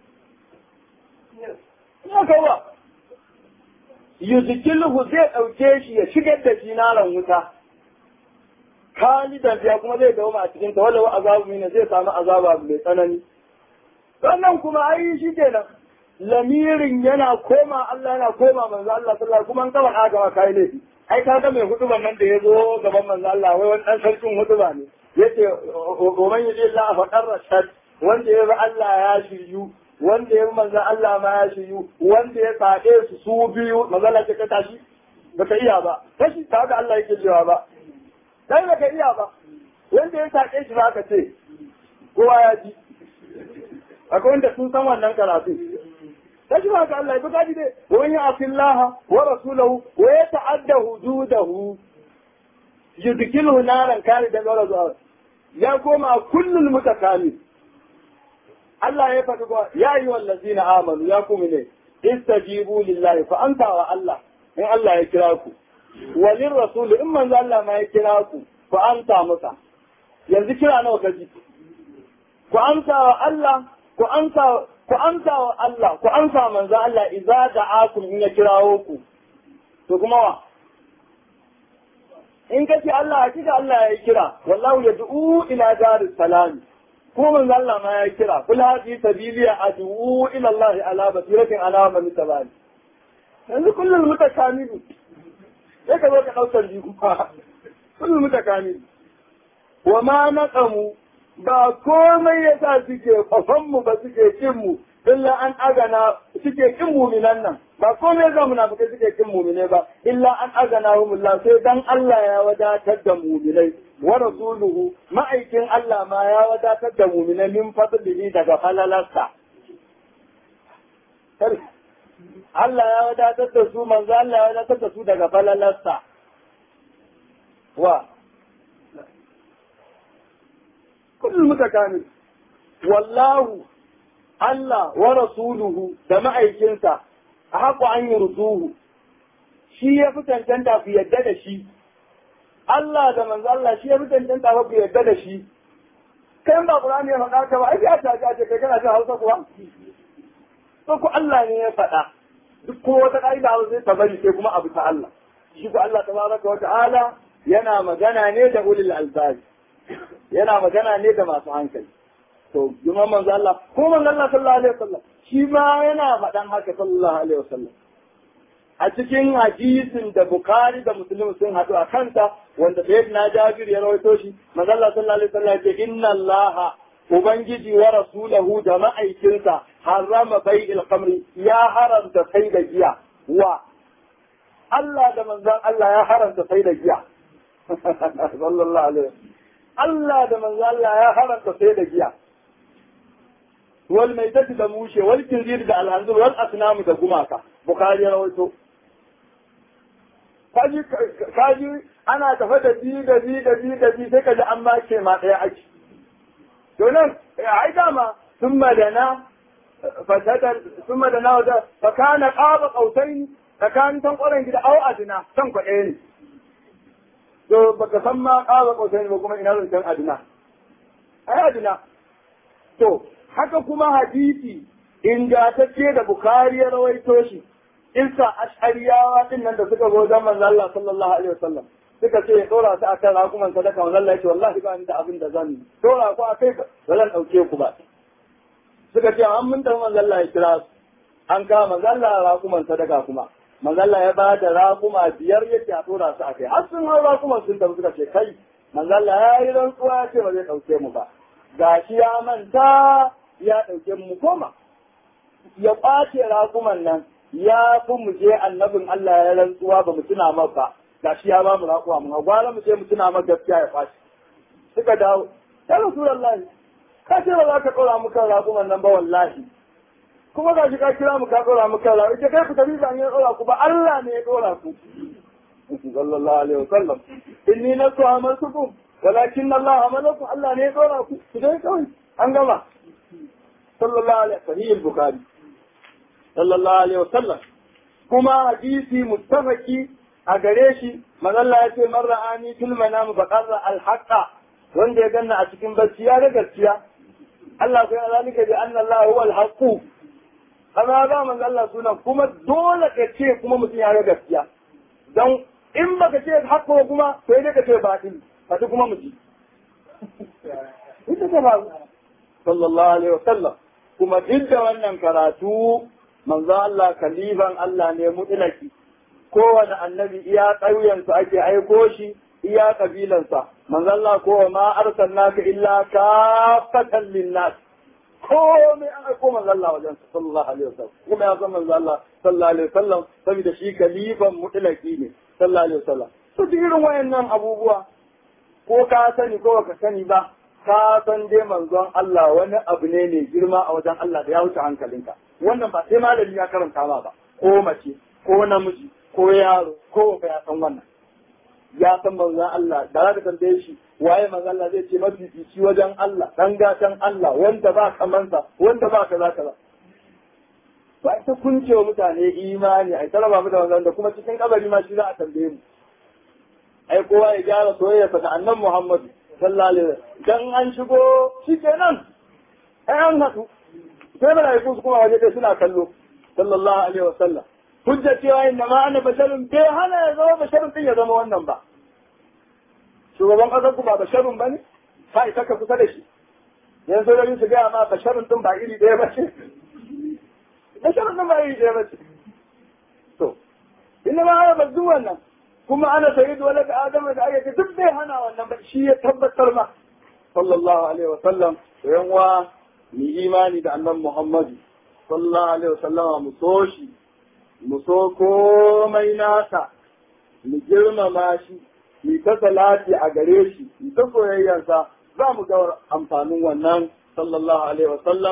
ya kawa yuzikilhu zai ɗauke shi ya shigar da shi naran wuta kalidan ya kuma zai dawo a cikin ta wala azabu mina zai samu azaba mai tsanani sannan kuma ai shi kenan lamirin yana koma Allah yana koma manzo Allah sallallahu kuma an kaba haka ma kai laifi ai ka ga mai hutuban nan da ya zo gaban manzo Allah wai wani dan sarkin hutuba ne yace o man yaji Allah fa qarrashat wanda ya bi Allah ya shiryu wanda ya manzan Allah ma ya shiyu wanda ya saɗe su su biyu manzala ce ka tashi baka iya ba tashi ta ga Allah yake cewa ba dai baka iya ba wanda ya saɗe shi ba ka ce kowa ya ji akwai wanda sun san wannan karatu tashi ba ga Allah ya buka ji dai wa man ya'tillaha wa rasulahu wa yata'adda hududahu yudkilhu naran kare da gawar zuwa ya koma kullul mutakamil Allah ya faɗi ba ya yi wallazi na amanu ya kuma ne istajibu lillahi fa anta wa Allah in Allah ya kira ku walin rasulu in manzo Allah ma ya kira ku fa anta masa yanzu kira nawa ka ji ku amsa wa Allah ku amsa ku amsa wa Allah ku amsa manzo Allah idza da'akum in ya kirawo ku to kuma wa in kace Allah hakika Allah ya kira wallahu yad'u ila daris salam ko manzo Allah ma ya kira kul hadi sabili adu ila Allah ala basiratin ala man tabani yanzu kullum mutakamilu sai ka zo ka daukar jiku fa kullum mutakamilu wa ma naqamu ba komai yasa suke kafan mu ba suke kin mu illa an agana suke kin muminan nan ba komai yasa munafikai suke kin mumine ba illa an agana humullah sai dan Allah ya wadatar da muminai wa rasuluhu ma'aikin Allah ma ya wadatar da muminai min fadlihi daga falalarsa Allah ya wadatar da su manzo Allah ya wadatar da su daga falalarsa wa kullum muka kame wallahu Allah wa rasuluhu da ma'aikinsa a haƙo an yi rusuhu shi ya fi cancanta ku yadda da shi Allah da manzo Allah shi ya fi cancanta ku yadda da shi kai ba Qur'ani ya faɗa ka ba ai ya ta ce kai kana jin Hausa kuwa to ku Allah ne ya faɗa duk ko wata ƙa'ida Hausa sai ta bari sai kuma abu ta Allah shi ku Allah tabaraka wa ta'ala yana magana ne da ulil albab yana magana ne da masu hankali to juma manzo Allah ko manzo Allah sallallahu alaihi wasallam shi ma yana faɗan haka sallallahu alaihi wasallam a cikin hadisin da Bukhari da Muslim sun haɗu a kanta wanda Sayyidina Jabir ya rawaito shi manzo Allah sallallahu alaihi wasallam ya ce inna Allah ubangiji wa rasulahu da ma'aikinsa harama bai'il khamri ya haramta sai da giya wa Allah da manzon Allah ya haramta sai da giya sallallahu alaihi Allah da manzon Allah ya haramta sai da giya wal maitati da mushe wal kinzir da alhanzur wal asnam da gumaka bukhari ya rawaito kaji kaji ana tafa da bi da bi da bi da bi sai kaji an ma ce ma daya ake to nan ai dama thumma dana fasadar thumma dana wa fa kana qaba qautaini tsakanin tan ƙwaron gida au adina tan kwaɗe ne to baka san ma qaba qautaini ba kuma ina zan adina ai adina to haka kuma hadisi ingantacce da Bukhari ya rawaito shi isa ash'ariyawa din nan da suka zo dan manzo Allah sallallahu alaihi wasallam suka ce ya dora su akan rakuman sadaka manzo Allah ya ce wallahi ba ni da abin da zan dora ku akai ba zan dauke ku ba suka ce an mun da manzo Allah ya kira su an kama manzo Allah rakuman sadaka kuma manzo Allah ya ba da rakuma biyar yace a dora su akai har sun hau rakuman sun tafi suka ce kai manzo Allah ya yi rantsuwa ya ce ba zai dauke mu ba gashi ya manta ya ɗauke mu koma ya ƙwace raƙuman nan ya fi mu je annabin Allah ya rantsuwa ba mu tuna maka ba gashi ya ba mu raƙuma mu gwara mu je mu tuna maka gaskiya ya ƙwace suka dawo ya rasulullahi ka ce ba za ka ɗora mu kan raƙuman nan ba wallahi kuma gashi ka kira mu ka ɗora mu kan raƙuman ita kai ku tafi ba ne ya ɗora ku ba Allah ne ya ɗora ku sallallahu alaihi wasallam inni nasu amaltukum walakin Allah amalakum Allah ne ya ɗora ku ku dai kawai an gama sallallahu alaihi sahih al-bukhari sallallahu alaihi wasallam kuma hadisi muttafaqi a gare shi manalla ya ce man ra'ani fil manam faqarra al-haqqa wanda ya ganna a cikin bacci ya ga gaskiya Allah sai zalika bi anna Allah huwa al-haqqu amma ga manzo Allah sunan kuma dole ka ce kuma mutum ya ga gaskiya dan in baka ce haqqo kuma sai dai ka ce batil fati kuma mutum ita ta ba sallallahu alaihi wasallam kuma duk da wannan karatu manzo Allah kalifan Allah ne mutlaki kowane annabi iya ƙauyensu ake aiko shi iya kabilansa manzo Allah ko ma arsalnaka illa kafatan linnas komai an aiko manzo Allah wajen sallallahu alaihi wasallam kuma ya san manzo Allah sallallahu alaihi wasallam saboda shi kalifan mutlaki ne sallallahu alaihi wasallam to duk irin wayannan abubuwa ko ka sani ko ka sani ba ka san dai manzon Allah wani abu ne mai girma a wajen Allah da ya wuce hankalinka wannan ba sai malami ya karanta ma ba ko mace ko namiji ko yaro ko ba ya san wannan ya san manzon Allah da za ka tambaye shi waye manzon Allah zai ce mafifici wajen Allah dan gatan Allah wanda ba kamansa wanda ba kaza kaza ba ita kunce wa mutane imani ai taraba mu da wannan da kuma cikin kabari ma shi za a tambaye mu ai kowa ya gyara soyayya da annan Muhammadu sallallahu alaihi wasallam dan an shigo shikenan ai an hadu sai malaiku su kuma waje dai suna kallo sallallahu alaihi wasallam hujja cewa inna ma ana basharun bai hana ya zama basharun din ya zama wannan ba shugaban kasar ku ba basharun bane ka isa ka kusa da shi yan sojojin su gaya ma basharun din ba iri ɗaya ba ce basharun din ba iri ɗaya ba ce to inna ma ana bazu wannan kuma ana sayidu wala da adam da aka duk bai hana wannan ba shi ya tabbatar ma sallallahu alaihi wasallam yan wa ni imani da annan muhammadu sallallahu alaihi wasallam mu so shi mu so komai nasa mu girmama shi mu ta salati a gare shi mu ta soyayyarsa za mu ga amfanin wannan sallallahu alaihi wasallama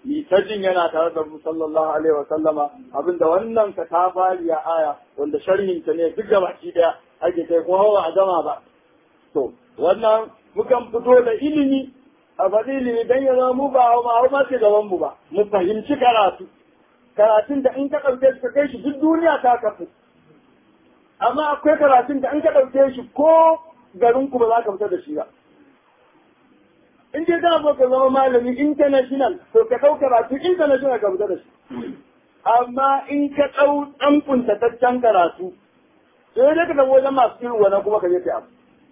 ni ta jin yana tare da mu sallallahu alaihi wa sallama abinda wannan ka ta fariya aya wanda sharhin ta ne duk gabaki daya ake kai kuma ba a gama ba to wannan mukan fito da ilimi a faɗi ilimi dan ya zama mu ba ma ma ce gaban mu ba mu fahimci karatu karatun da in ka ɗauke shi ka kai shi duk duniya ta kafu amma akwai karatun da in ka ɗauke shi ko garin ku ba za ka fita da shi ba in dai za ka zama malami international to ka ɗau karatu international ka fita da shi amma in ka ɗau ɗan kuntataccen karatu sai dai ka tafi wajen masu irin wannan kuma ka je ka abu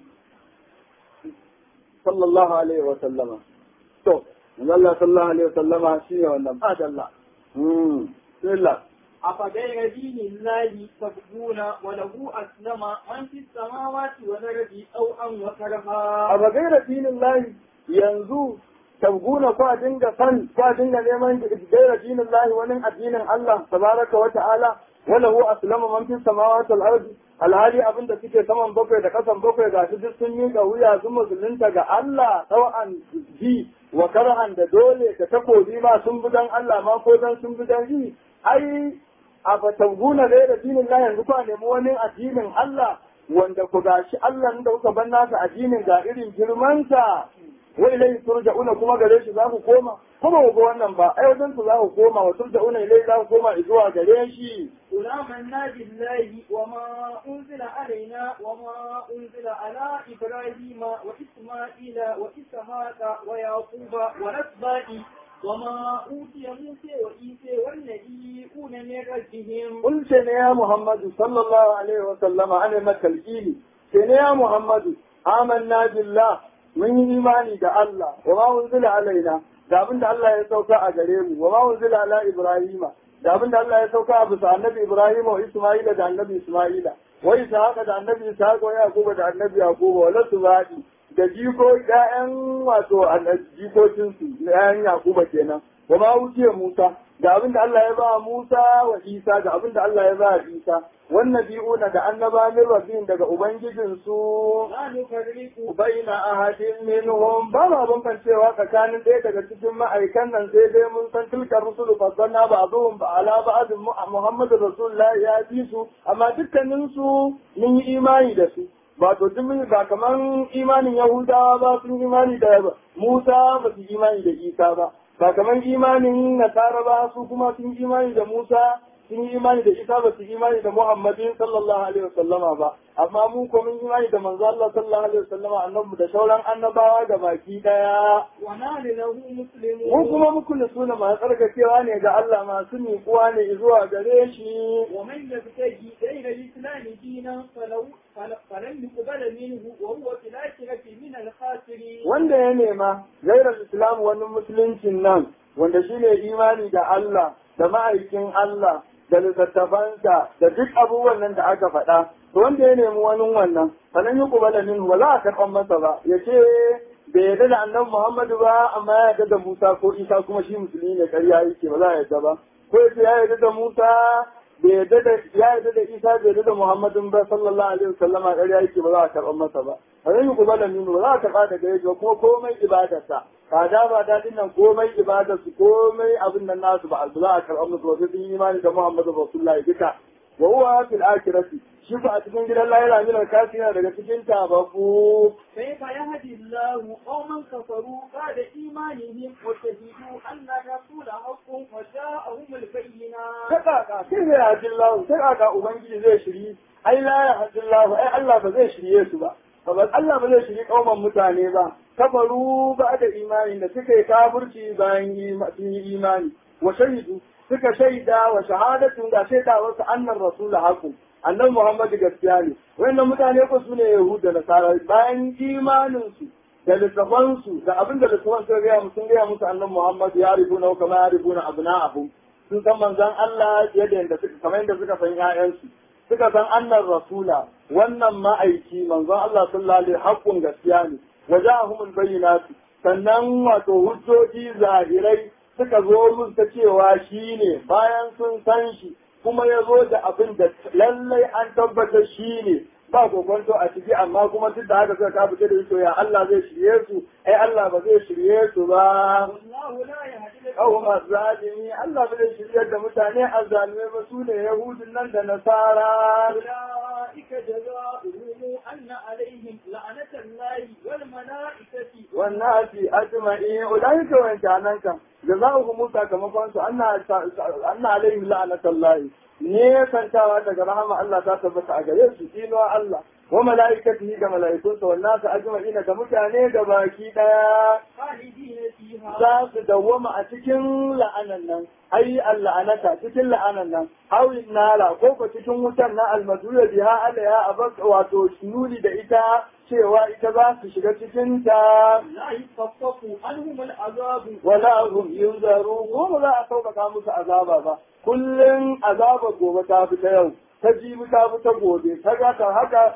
sallallahu alaihi wa sallama to Allah sallallahu alaihi wa sallama shine wannan ba Allah mm bismillah أفغير دين الله تبغون وله أسلم من في السماوات والأرض أوءا وكرها a bagaira dinin lahi yanzu tabguna kwa dinga san kwa dinga neman gaira dinin lahi wani addinin Allah tabaraka wa ta'ala wala hu aslama man fi samawati wal ardi alhali abinda suke saman bakwai da kasan bakwai ga su duk sun miƙa wuya sun musulunta ga Allah tsawan ji wa karhan da dole da takobi ma sun bi dan Allah ma ko dan sun bi dan ji ai a fatabguna gaira dinin lahi yanzu kwa nemi wani addinin Allah wanda ku gashi Allah da kuka bar nasa addinin ga irin girmansa wa ilai turja'una kuma gare shi za ku koma kuma ku ga wannan ba ai wajen su za ku koma wa turja'una ilai za ku koma zuwa gare shi قل آمنا بالله وما أنزل علينا وما أنزل على إبراهيم وإسماعيل وإسحاق ويعقوب والأسباط وما أوتي موسى وعيسى والنبيون من ربهم قل ne ya Muhammadu sallallahu alaihi wa sallama ana maka alƙili ce ne ya Muhammadu amanna billah mun yi imani da Allah wa ma unzila alaina da abin da Allah ya sauka a gare mu wa ma unzila ala Ibrahima da abin da Allah ya sauka a bisa annabi Ibrahim wa Isma'ila da annabi Isma'ila wa Ishaqa da annabi Ishaqa wa Yaquba da annabi Yaquba wa lasubadi da jiko ƴaƴan wato jikokin su ƴaƴan Yaquba kenan wa ma wuce Musa da abin da Allah ya ba Musa wa Isa da abin da Allah ya ba Isa wannan bi'una da annaba min rabbin daga ubangijin su لا نفرق baina ahadin minhum ba ma bambancewa tsakanin ɗaya daga cikin ma'aikan nan sai dai mun san tilka rusulu fasanna ba zuhum ba ala ba'd Muhammadu Rasulullah ya bi su amma dukkanin su mun yi imani da su ba to duk mun ba kaman imanin Yahudawa ba sun imani da Musa ba su imani da Isa ba ba kaman imanin Nasara ba su kuma sun imani da Musa sun yi imani da Isa ba su imani da Muhammadin sallallahu alaihi wasallama ba amma mu ko mun imani da manzo Allah sallallahu alaihi wasallama annabi da sauran annabawa da baki daya ونحن له mu مسلمون kuma muku da suna masu tsarkakewa ne ga Allah masu miƙuwa ne zuwa gare shi ومن يبتغي غير الإسلام دينا فلو فل- فلن يقبل منه وهو في الآخرة من الخاسرين wanda ya nema gairar islam wani musuluncin nan wanda shine imani da Allah da ma'aikin Allah da littattafansa da duk abubuwan nan da aka faɗa to wanda ya nemi wani wannan sanan yi kubala min ba za a karɓan masa ba ya ce bai yarda da annabi Muhammadu ba amma ya yarda da Musa ko Isa kuma shi musulmi ne ƙarya yake ba za a yarda ba ko ya ce ya yarda da Musa bai yarda da ya yarda da Isa bai yarda da Muhammadun ba sallallahu alaihi wasallam a ƙarya yake ba za a karɓan masa ba sanan yi kubala min ba za a karɓa daga yake ba kuma komai ibadarsa kada ba daɗin nan komai ibadarsu komai abin nan nasu ba a za a karɓar musu ba sai sun yi imani da Muhammadu Rasulullahi duka wa huwa fil akhirati shi fa a cikin gidan lahira min al-kafina daga cikin tabaku كيف يهدي الله قوما كفروا بعد إيمانهم وشهدوا أن الرسول حق وجاءهم البينات kaka sai ya haji Allah sai aka ubangiji zai shiri ai la ya haji Allah ai Allah ba zai shirye su ba saboda Allah ba zai shiri kauman mutane ba kafaru ba da imani da suka yi kafirci bayan ima- sun yi imani wa shahidu suka shaida wa shahadatun da shaida wasu annan rasul haqqu annan Muhammadu gaskiya ne wayannan mutane ko su ne Yahud da Nasara bayan imanin su da littafansu da abin da littafan suka gaya musu sun gaya musu annan Muhammad ya ribuna kama ya ribuna abna'ahum sun san manzon Allah yadda yadda suka kamar yadda suka san ƴaƴansu suka san annan rasula wannan ma'aiki manzon Allah sallallahu alaihi haqqun gaskiya ne waja'ahumul bayyinatu sannan wato hujjoji zahirai suka zo mun ta cewa shi ne bayan sun san shi kuma ya zo da abin da lallai an tabbatar shi ne ba kokonto a ciki amma kuma duk da haka suka kafa da su ya Allah zai shirye su ai Allah ba zai shirye su ba والله لا يهدي kawo masu zalimi Allah ba zai shirye da mutane azzalimai ba su ne Yahudun nan da Nasara أولئك جزاؤهم أن عليهم لعنة الله والملائكة والناس أجمعين أولئك وإن كانك جزاؤهم sakamakon su anna anna alaihim la'natullahi ne kantawa daga rahama Allah ta tabbata a gare su dinuwa Allah wa mala'ikatihi ga mala'ikunsa wa nasu ajma'ina da mutane da baki daya خالدين فيها za su dawwama a cikin la'anan nan ai la'anata cikin la'anan nan hawin nala ko ko cikin wutar na almadura biha alaya abas wato nuni da ita cewa ita za su shiga cikin ta لا يخفف عنهم العذاب wala hum yunzaru ko ba za a sauƙaƙa musu azaba ba kullum azabar gobe ta fi ta yau ta jibi ta fi ta gobe ta gata haka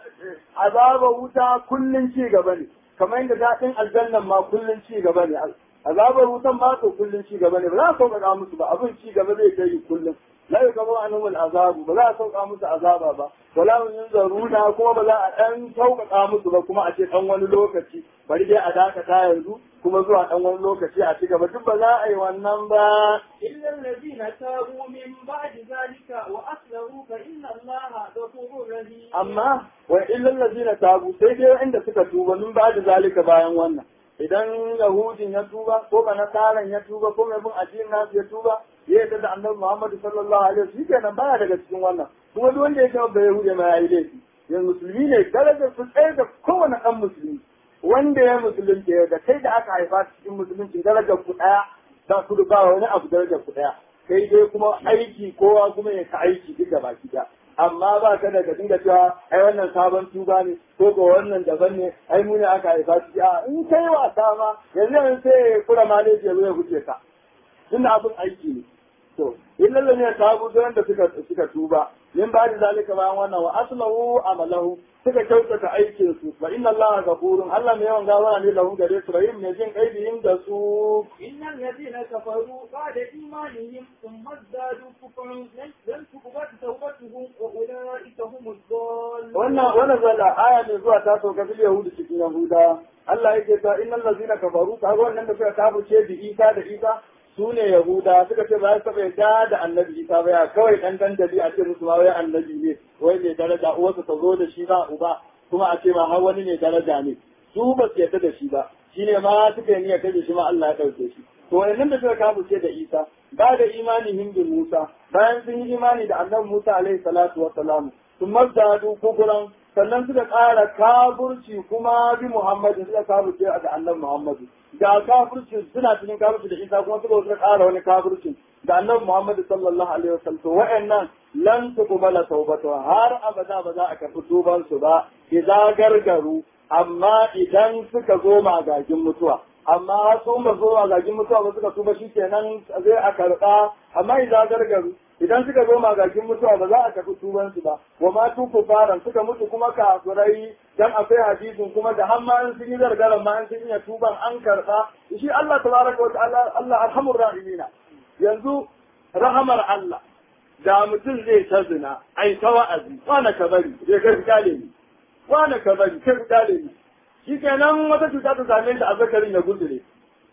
azabar wuta kullum ci gaba ne kamar yadda daɗin aljannan ma kullum ci gaba ne azabar wutan ma to kullum ci gaba ne ba za a sauƙaƙa musu ba abin ci gaba zai ta yi kullum la yukabu anhum azabu ba za a sauƙa musu azaba ba wala hum yunzaruna kuma ba za a ɗan sauƙaƙa musu ba kuma a ce ɗan wani lokaci bari dai a dakata yanzu kuma zuwa ɗan wani lokaci a ci gaba duk ba za a yi wannan ba إلا الذين تابوا من بعد ذلك وأصلحوا فإن الله غفور رحيم amma wa illal ladina tabu sai dai inda suka tuba min ba da zalika bayan wannan idan yahudin ya tuba ko ba nasaran ya tuba ko mai bin addinin nasu ya tuba ya yarda da annabi Muhammad sallallahu alaihi wasallam shikenan baya daga cikin wannan kuma duk wanda ya ce ba yahudi ma yayi laifi yanzu musulmi ne darajar su tsaye da kowane ɗan musulmi wanda ya musulunci ya ga kai da aka haifa cikin musulunci darajar ku ɗaya za ku ba wani abu darajar ku ɗaya kai dai kuma aiki kowa kuma ya ka aiki duk da baki ɗaya amma ba ka da ka dinga cewa ai wannan sabon tuba ne ko ko wannan daban ne ai mu ne aka haifa shi a in kai wasa ma yanzu yanzu sai ya kura maleji ya zo ya huce ka tunda abin aiki ne to illal ne tabu don da suka suka tuba min ba da zalika bayan wannan wa aslahu amalahu suka kyautata aikin su fa inna allaha ghafurun allah mai yawan gawara ne lahu gare su rahim ne jin kaibiyin da su إن الذين كفروا بعد إيمانهم ثم ازدادوا كفرا لن تقبل توبتهم وأولئك هم الضالون wannan wannan zalla aya ne zuwa ta sauka fil yahudu cikin yahuda Allah yake ta innal ladzina kafaru kaga wannan da suka kafirce bi Isa da Isa su ne yahuda suka ce ba su taɓa yarda da annabi Isa ba ya kawai dan dandali a ce musu ma wai annabi ne wai mai daraja uwarsa ta zo da shi ba uba kuma a ce ma har wani ne daraja ne su ba su yarda da shi ba shine ma suka yi niyyar da shi ma Allah ya ɗauke shi to wannan da suka kafirce da Isa ba da imanin bin Musa bayan sun yi imani da annabi Musa alaihi salatu wa salam sun mazdadu kukuran sannan suka ƙara kafurci kuma bi Muhammadu suka kafurce da annabi Muhammadu da kafurci suna cikin kafurci da Isa kuma suka suka ƙara wani kafurci da annabi Muhammadu sallallahu alaihi wasallam to wa'annan lan tuqbala tawbatu har abada ba za a karɓi tuban su ba idan gargaru amma idan suka zo magagin mutuwa amma har sun ba zo magagin mutuwa ba suka tuba shikenan zai a karɓa amma idan gargaru idan suka zo magagin mutuwa ba za a tafi tubansu ba wa ma tu kufaran suka mutu kuma kafirai dan akwai hadisin kuma da har ma an sun yi zargaran ma an sun iya tuban an karba shi Allah tabaraka wa ta'ala Allah arhamur rahimina yanzu rahamar Allah da mutum zai ta zina ai ta wa'azi wani ka bari zai kai kale ni wani ka bari kai kale ni shi kenan wata cuta ta same shi a zakarin ya gudure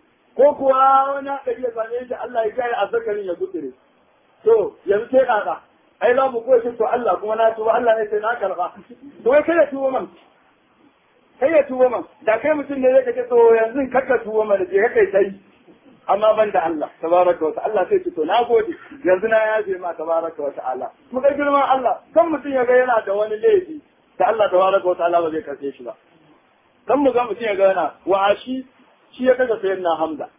ko kuwa wani haɗari ya same shi Allah ya kai a zakarin ya gudure to yanzu sai kaka ai za mu koyi to Allah kuma na tuba Allah ne sai na karba to kai ya tuba man kai ya tuba man da kai mutum ne zai kace to yanzu kakka tuba man je kai sai amma ban da Allah tabaraka wa ta'ala sai ce to na gode yanzu na yaje ma tabaraka wa ta'ala mu kai girman Allah kan mutum ya ga yana da wani laifi da Allah tabaraka wa ta'ala ba zai karbe shi ba kan mu ga mutum ya ga yana wa shi shi ya kaga sayyidina Hamza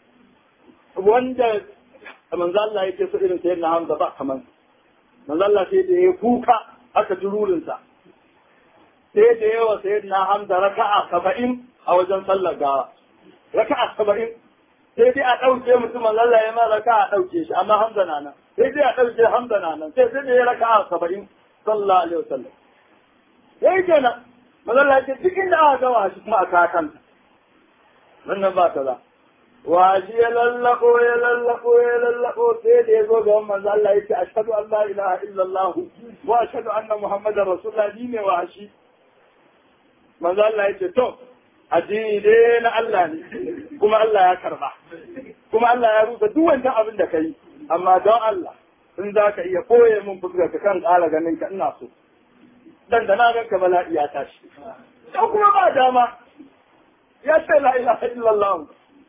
wanda manzo Allah yake so irin sayyidina Hamza ba kaman manzo Allah sai da ya kuka aka jururin sa sai da yawa sayyidina Hamza raka'a 70 a wajen sallar gawa raka'a 70 sai dai a dauke mutum manzo Allah ya ma raka'a dauke shi amma Hamza na nan sai dai a dauke Hamza na nan sai sai da ya raka'a 70 sallallahu alaihi wasallam sai kenan manzo Allah ya ce duk inda aka gawa shi kuma a kakan wannan ba ta za washi ya lallako ya lallako ya lallako sai da ya zo ga manzo Allah yace ashhadu an la ilaha illallah wa ashhadu anna muhammadar rasulullah ni ne washi manzo Allah yace to addini dai na Allah ne kuma Allah ya karba kuma Allah ya rusa duk wancan abin da kai amma don Allah in za ka iya koye min fuskar ka kan ƙara ganin ka ina so dan da na ga ka bala'i ya tashi ko kuma ba dama ya ce la ilaha illallah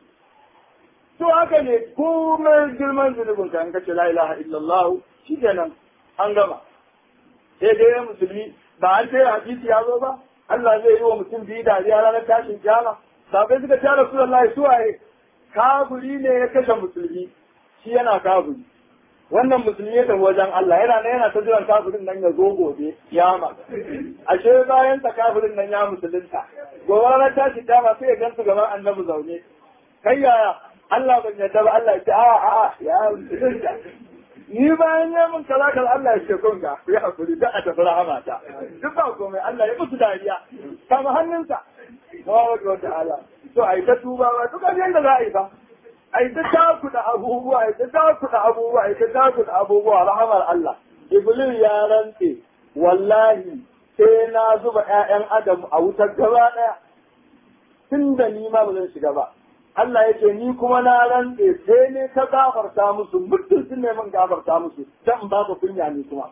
to haka ne komai girman zunubin ka in ka ce la ilaha illallah shi kenan an gama sai dai musulmi ba an ce hadisi ya zo ba Allah zai yi wa mutum biyu dariya ranar tashin kiyama sabai suka ce Rasulullahi suwaye kafiri ne ya kashe musulmi shi yana kafiri wannan musulmi ya tafi wajen Allah yana nan yana ta jiran kafirin nan ya zo gobe kiyama ashe bayan sa kafirin nan ya musulunta gobe ranar tashin kiyama sai ya gansu gaban annabi zaune kai yaya Allah ban yarda ba Allah ya ce a a ya musulunta ni bayan ya mun kaza kaza Allah ya ce kun ga ku yi hakuri da a tafi rahama ta duk ba komai Allah ya musu dariya kama hannunsa Tabaraka wa ta'ala to ai ta tuba ba duk abin da za a yi ba ai ta takuda abubuwa ai ta takuda abubuwa ai ta takuda abubuwa rahamar Allah Iblis ya rantse wallahi sai na zuba ƴaƴan Adam a wutar gaba ɗaya tun da ni ma ba zan shiga ba Allah ya ce ni kuma na rantse sai ne ta gafarta musu mutum sun ne min gafarta musu dan ba ka kunya ni kuma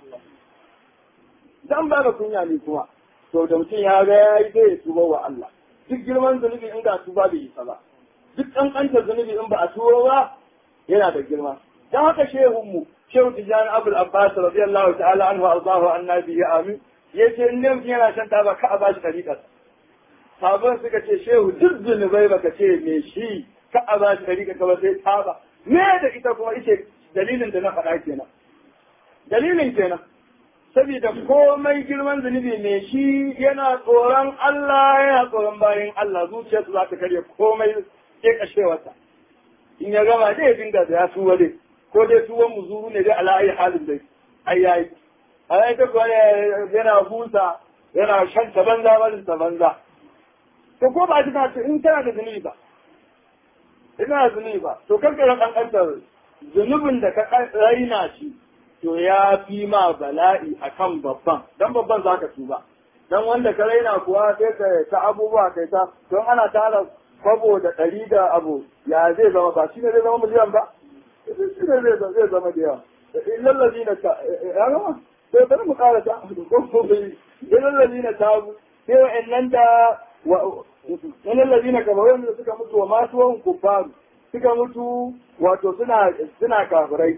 dan ba ka kunya ni kuma to da mutum ya ga yayi zai ya tuba wa Allah duk girman zunubi in ga tuba bai isa ba duk kankanta zunubi in ba a tuba ba yana da girma dan haka shehun mu shehu tijani abul abbas radiyallahu ta'ala anhu ardahu annabi ya amin yace in ne mutum yana shan taba ka a bashi tariƙar sabon suka ce shehu duk zunubai baka ce me shi ka a ba shi dari ka ba sai taba me da ita kuma ice dalilin da na faɗa kenan dalilin kenan saboda komai girman zunubi me shi yana tsoron Allah yana tsoron bayan Allah zuciyarsa za ta karya komai ke kashewarsa in ya gama dai ya dinga da ya tuwa dai ko dai tuwon muzuru ne dai ala ayi halin dai ai yayi ai ta kuwa yana busa yana shan ta banza barin ta banza to ko ba ta ce in tana da zunubi ba ina da zunubi ba to kan kira kankantar zunubin da ka raina shi to ya fi ma bala'i akan babban dan babban zaka tuba dan wanda ka raina kuwa sai ka ta abubuwa kai ta don ana tara kwabo da ɗari da abu ya zai zama ba shi ne zai zama miliyan ba shi ne zai zama da yawa lallazi na ta ya gama sai bari mu ƙara ta ko bai lallazi na ta sai wa'annan da wani lalazina kamar wanda suka mutu wa masu wani kufaru suka mutu wato suna suna kafirai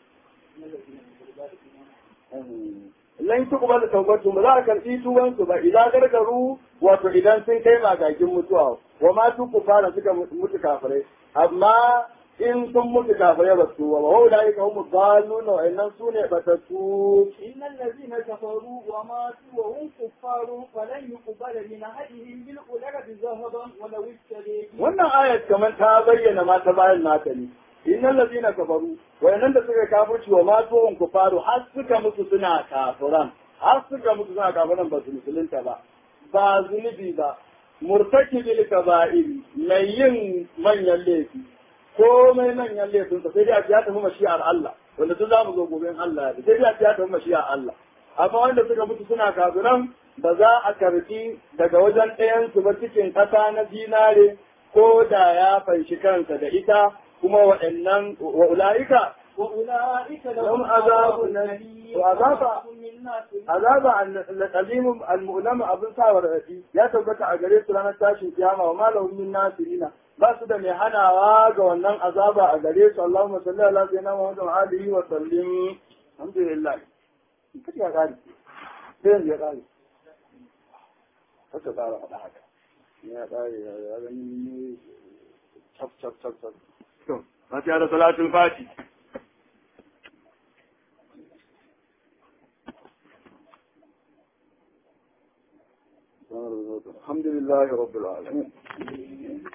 lan su kuma da taubatu ba za a karɓi tuwansu ba idan gargaru wato idan sun kai magagin mutuwa wa masu kufara suka mutu kafirai amma in sun mutu kafirai ba su ba wa da yake humu zaluna wa innan su ne batattu إن الذين كفروا وماتوا وهم كفار فلن يقبل من أحدهم بالأولى ذهبا ولو اشتري wannan ayat kamar ta bayyana ma ta bayan nata ne innal ladina kafaru wayannan da suka kafirci wa matu hum kufaru har suka mutu suna kafiran har suka mutu suna kafiran ba su musulunta ba ba zunubi ba murtakibil kaba'iri mai yin manyan laifi komai manyan laifinsa sai dai a ya tafi mashi'ar Allah wanda duk za mu zo gobe in Allah ya sai dai a ya tafi mashi'ar Allah amma wanda suka mutu suna kafiran ba za a karbi daga wajen ɗayansu ba cikin ƙasa na zinare ko da ya fanshi kansa da ita kuma waɗannan wa ula'ika وأولئك لهم لهم عذاب عذاب أليم أليم وعذاب من ناس azaba al-qadim al-mu'lam abin sawar rafi ya tabbata a gare su ranar tashin kiyama wa malahum min nasirina ba su da mai hanawa ga wannan azaba a gare su Allahumma salli ala sayyidina Muhammad wa alihi wa sallim alhamdulillah kace ya kare sai yanzu ya kare haka tsara faɗa haka ya kare ya gani chap chap chap chap to fatiha da salatul fati الحمد لله رب العالمين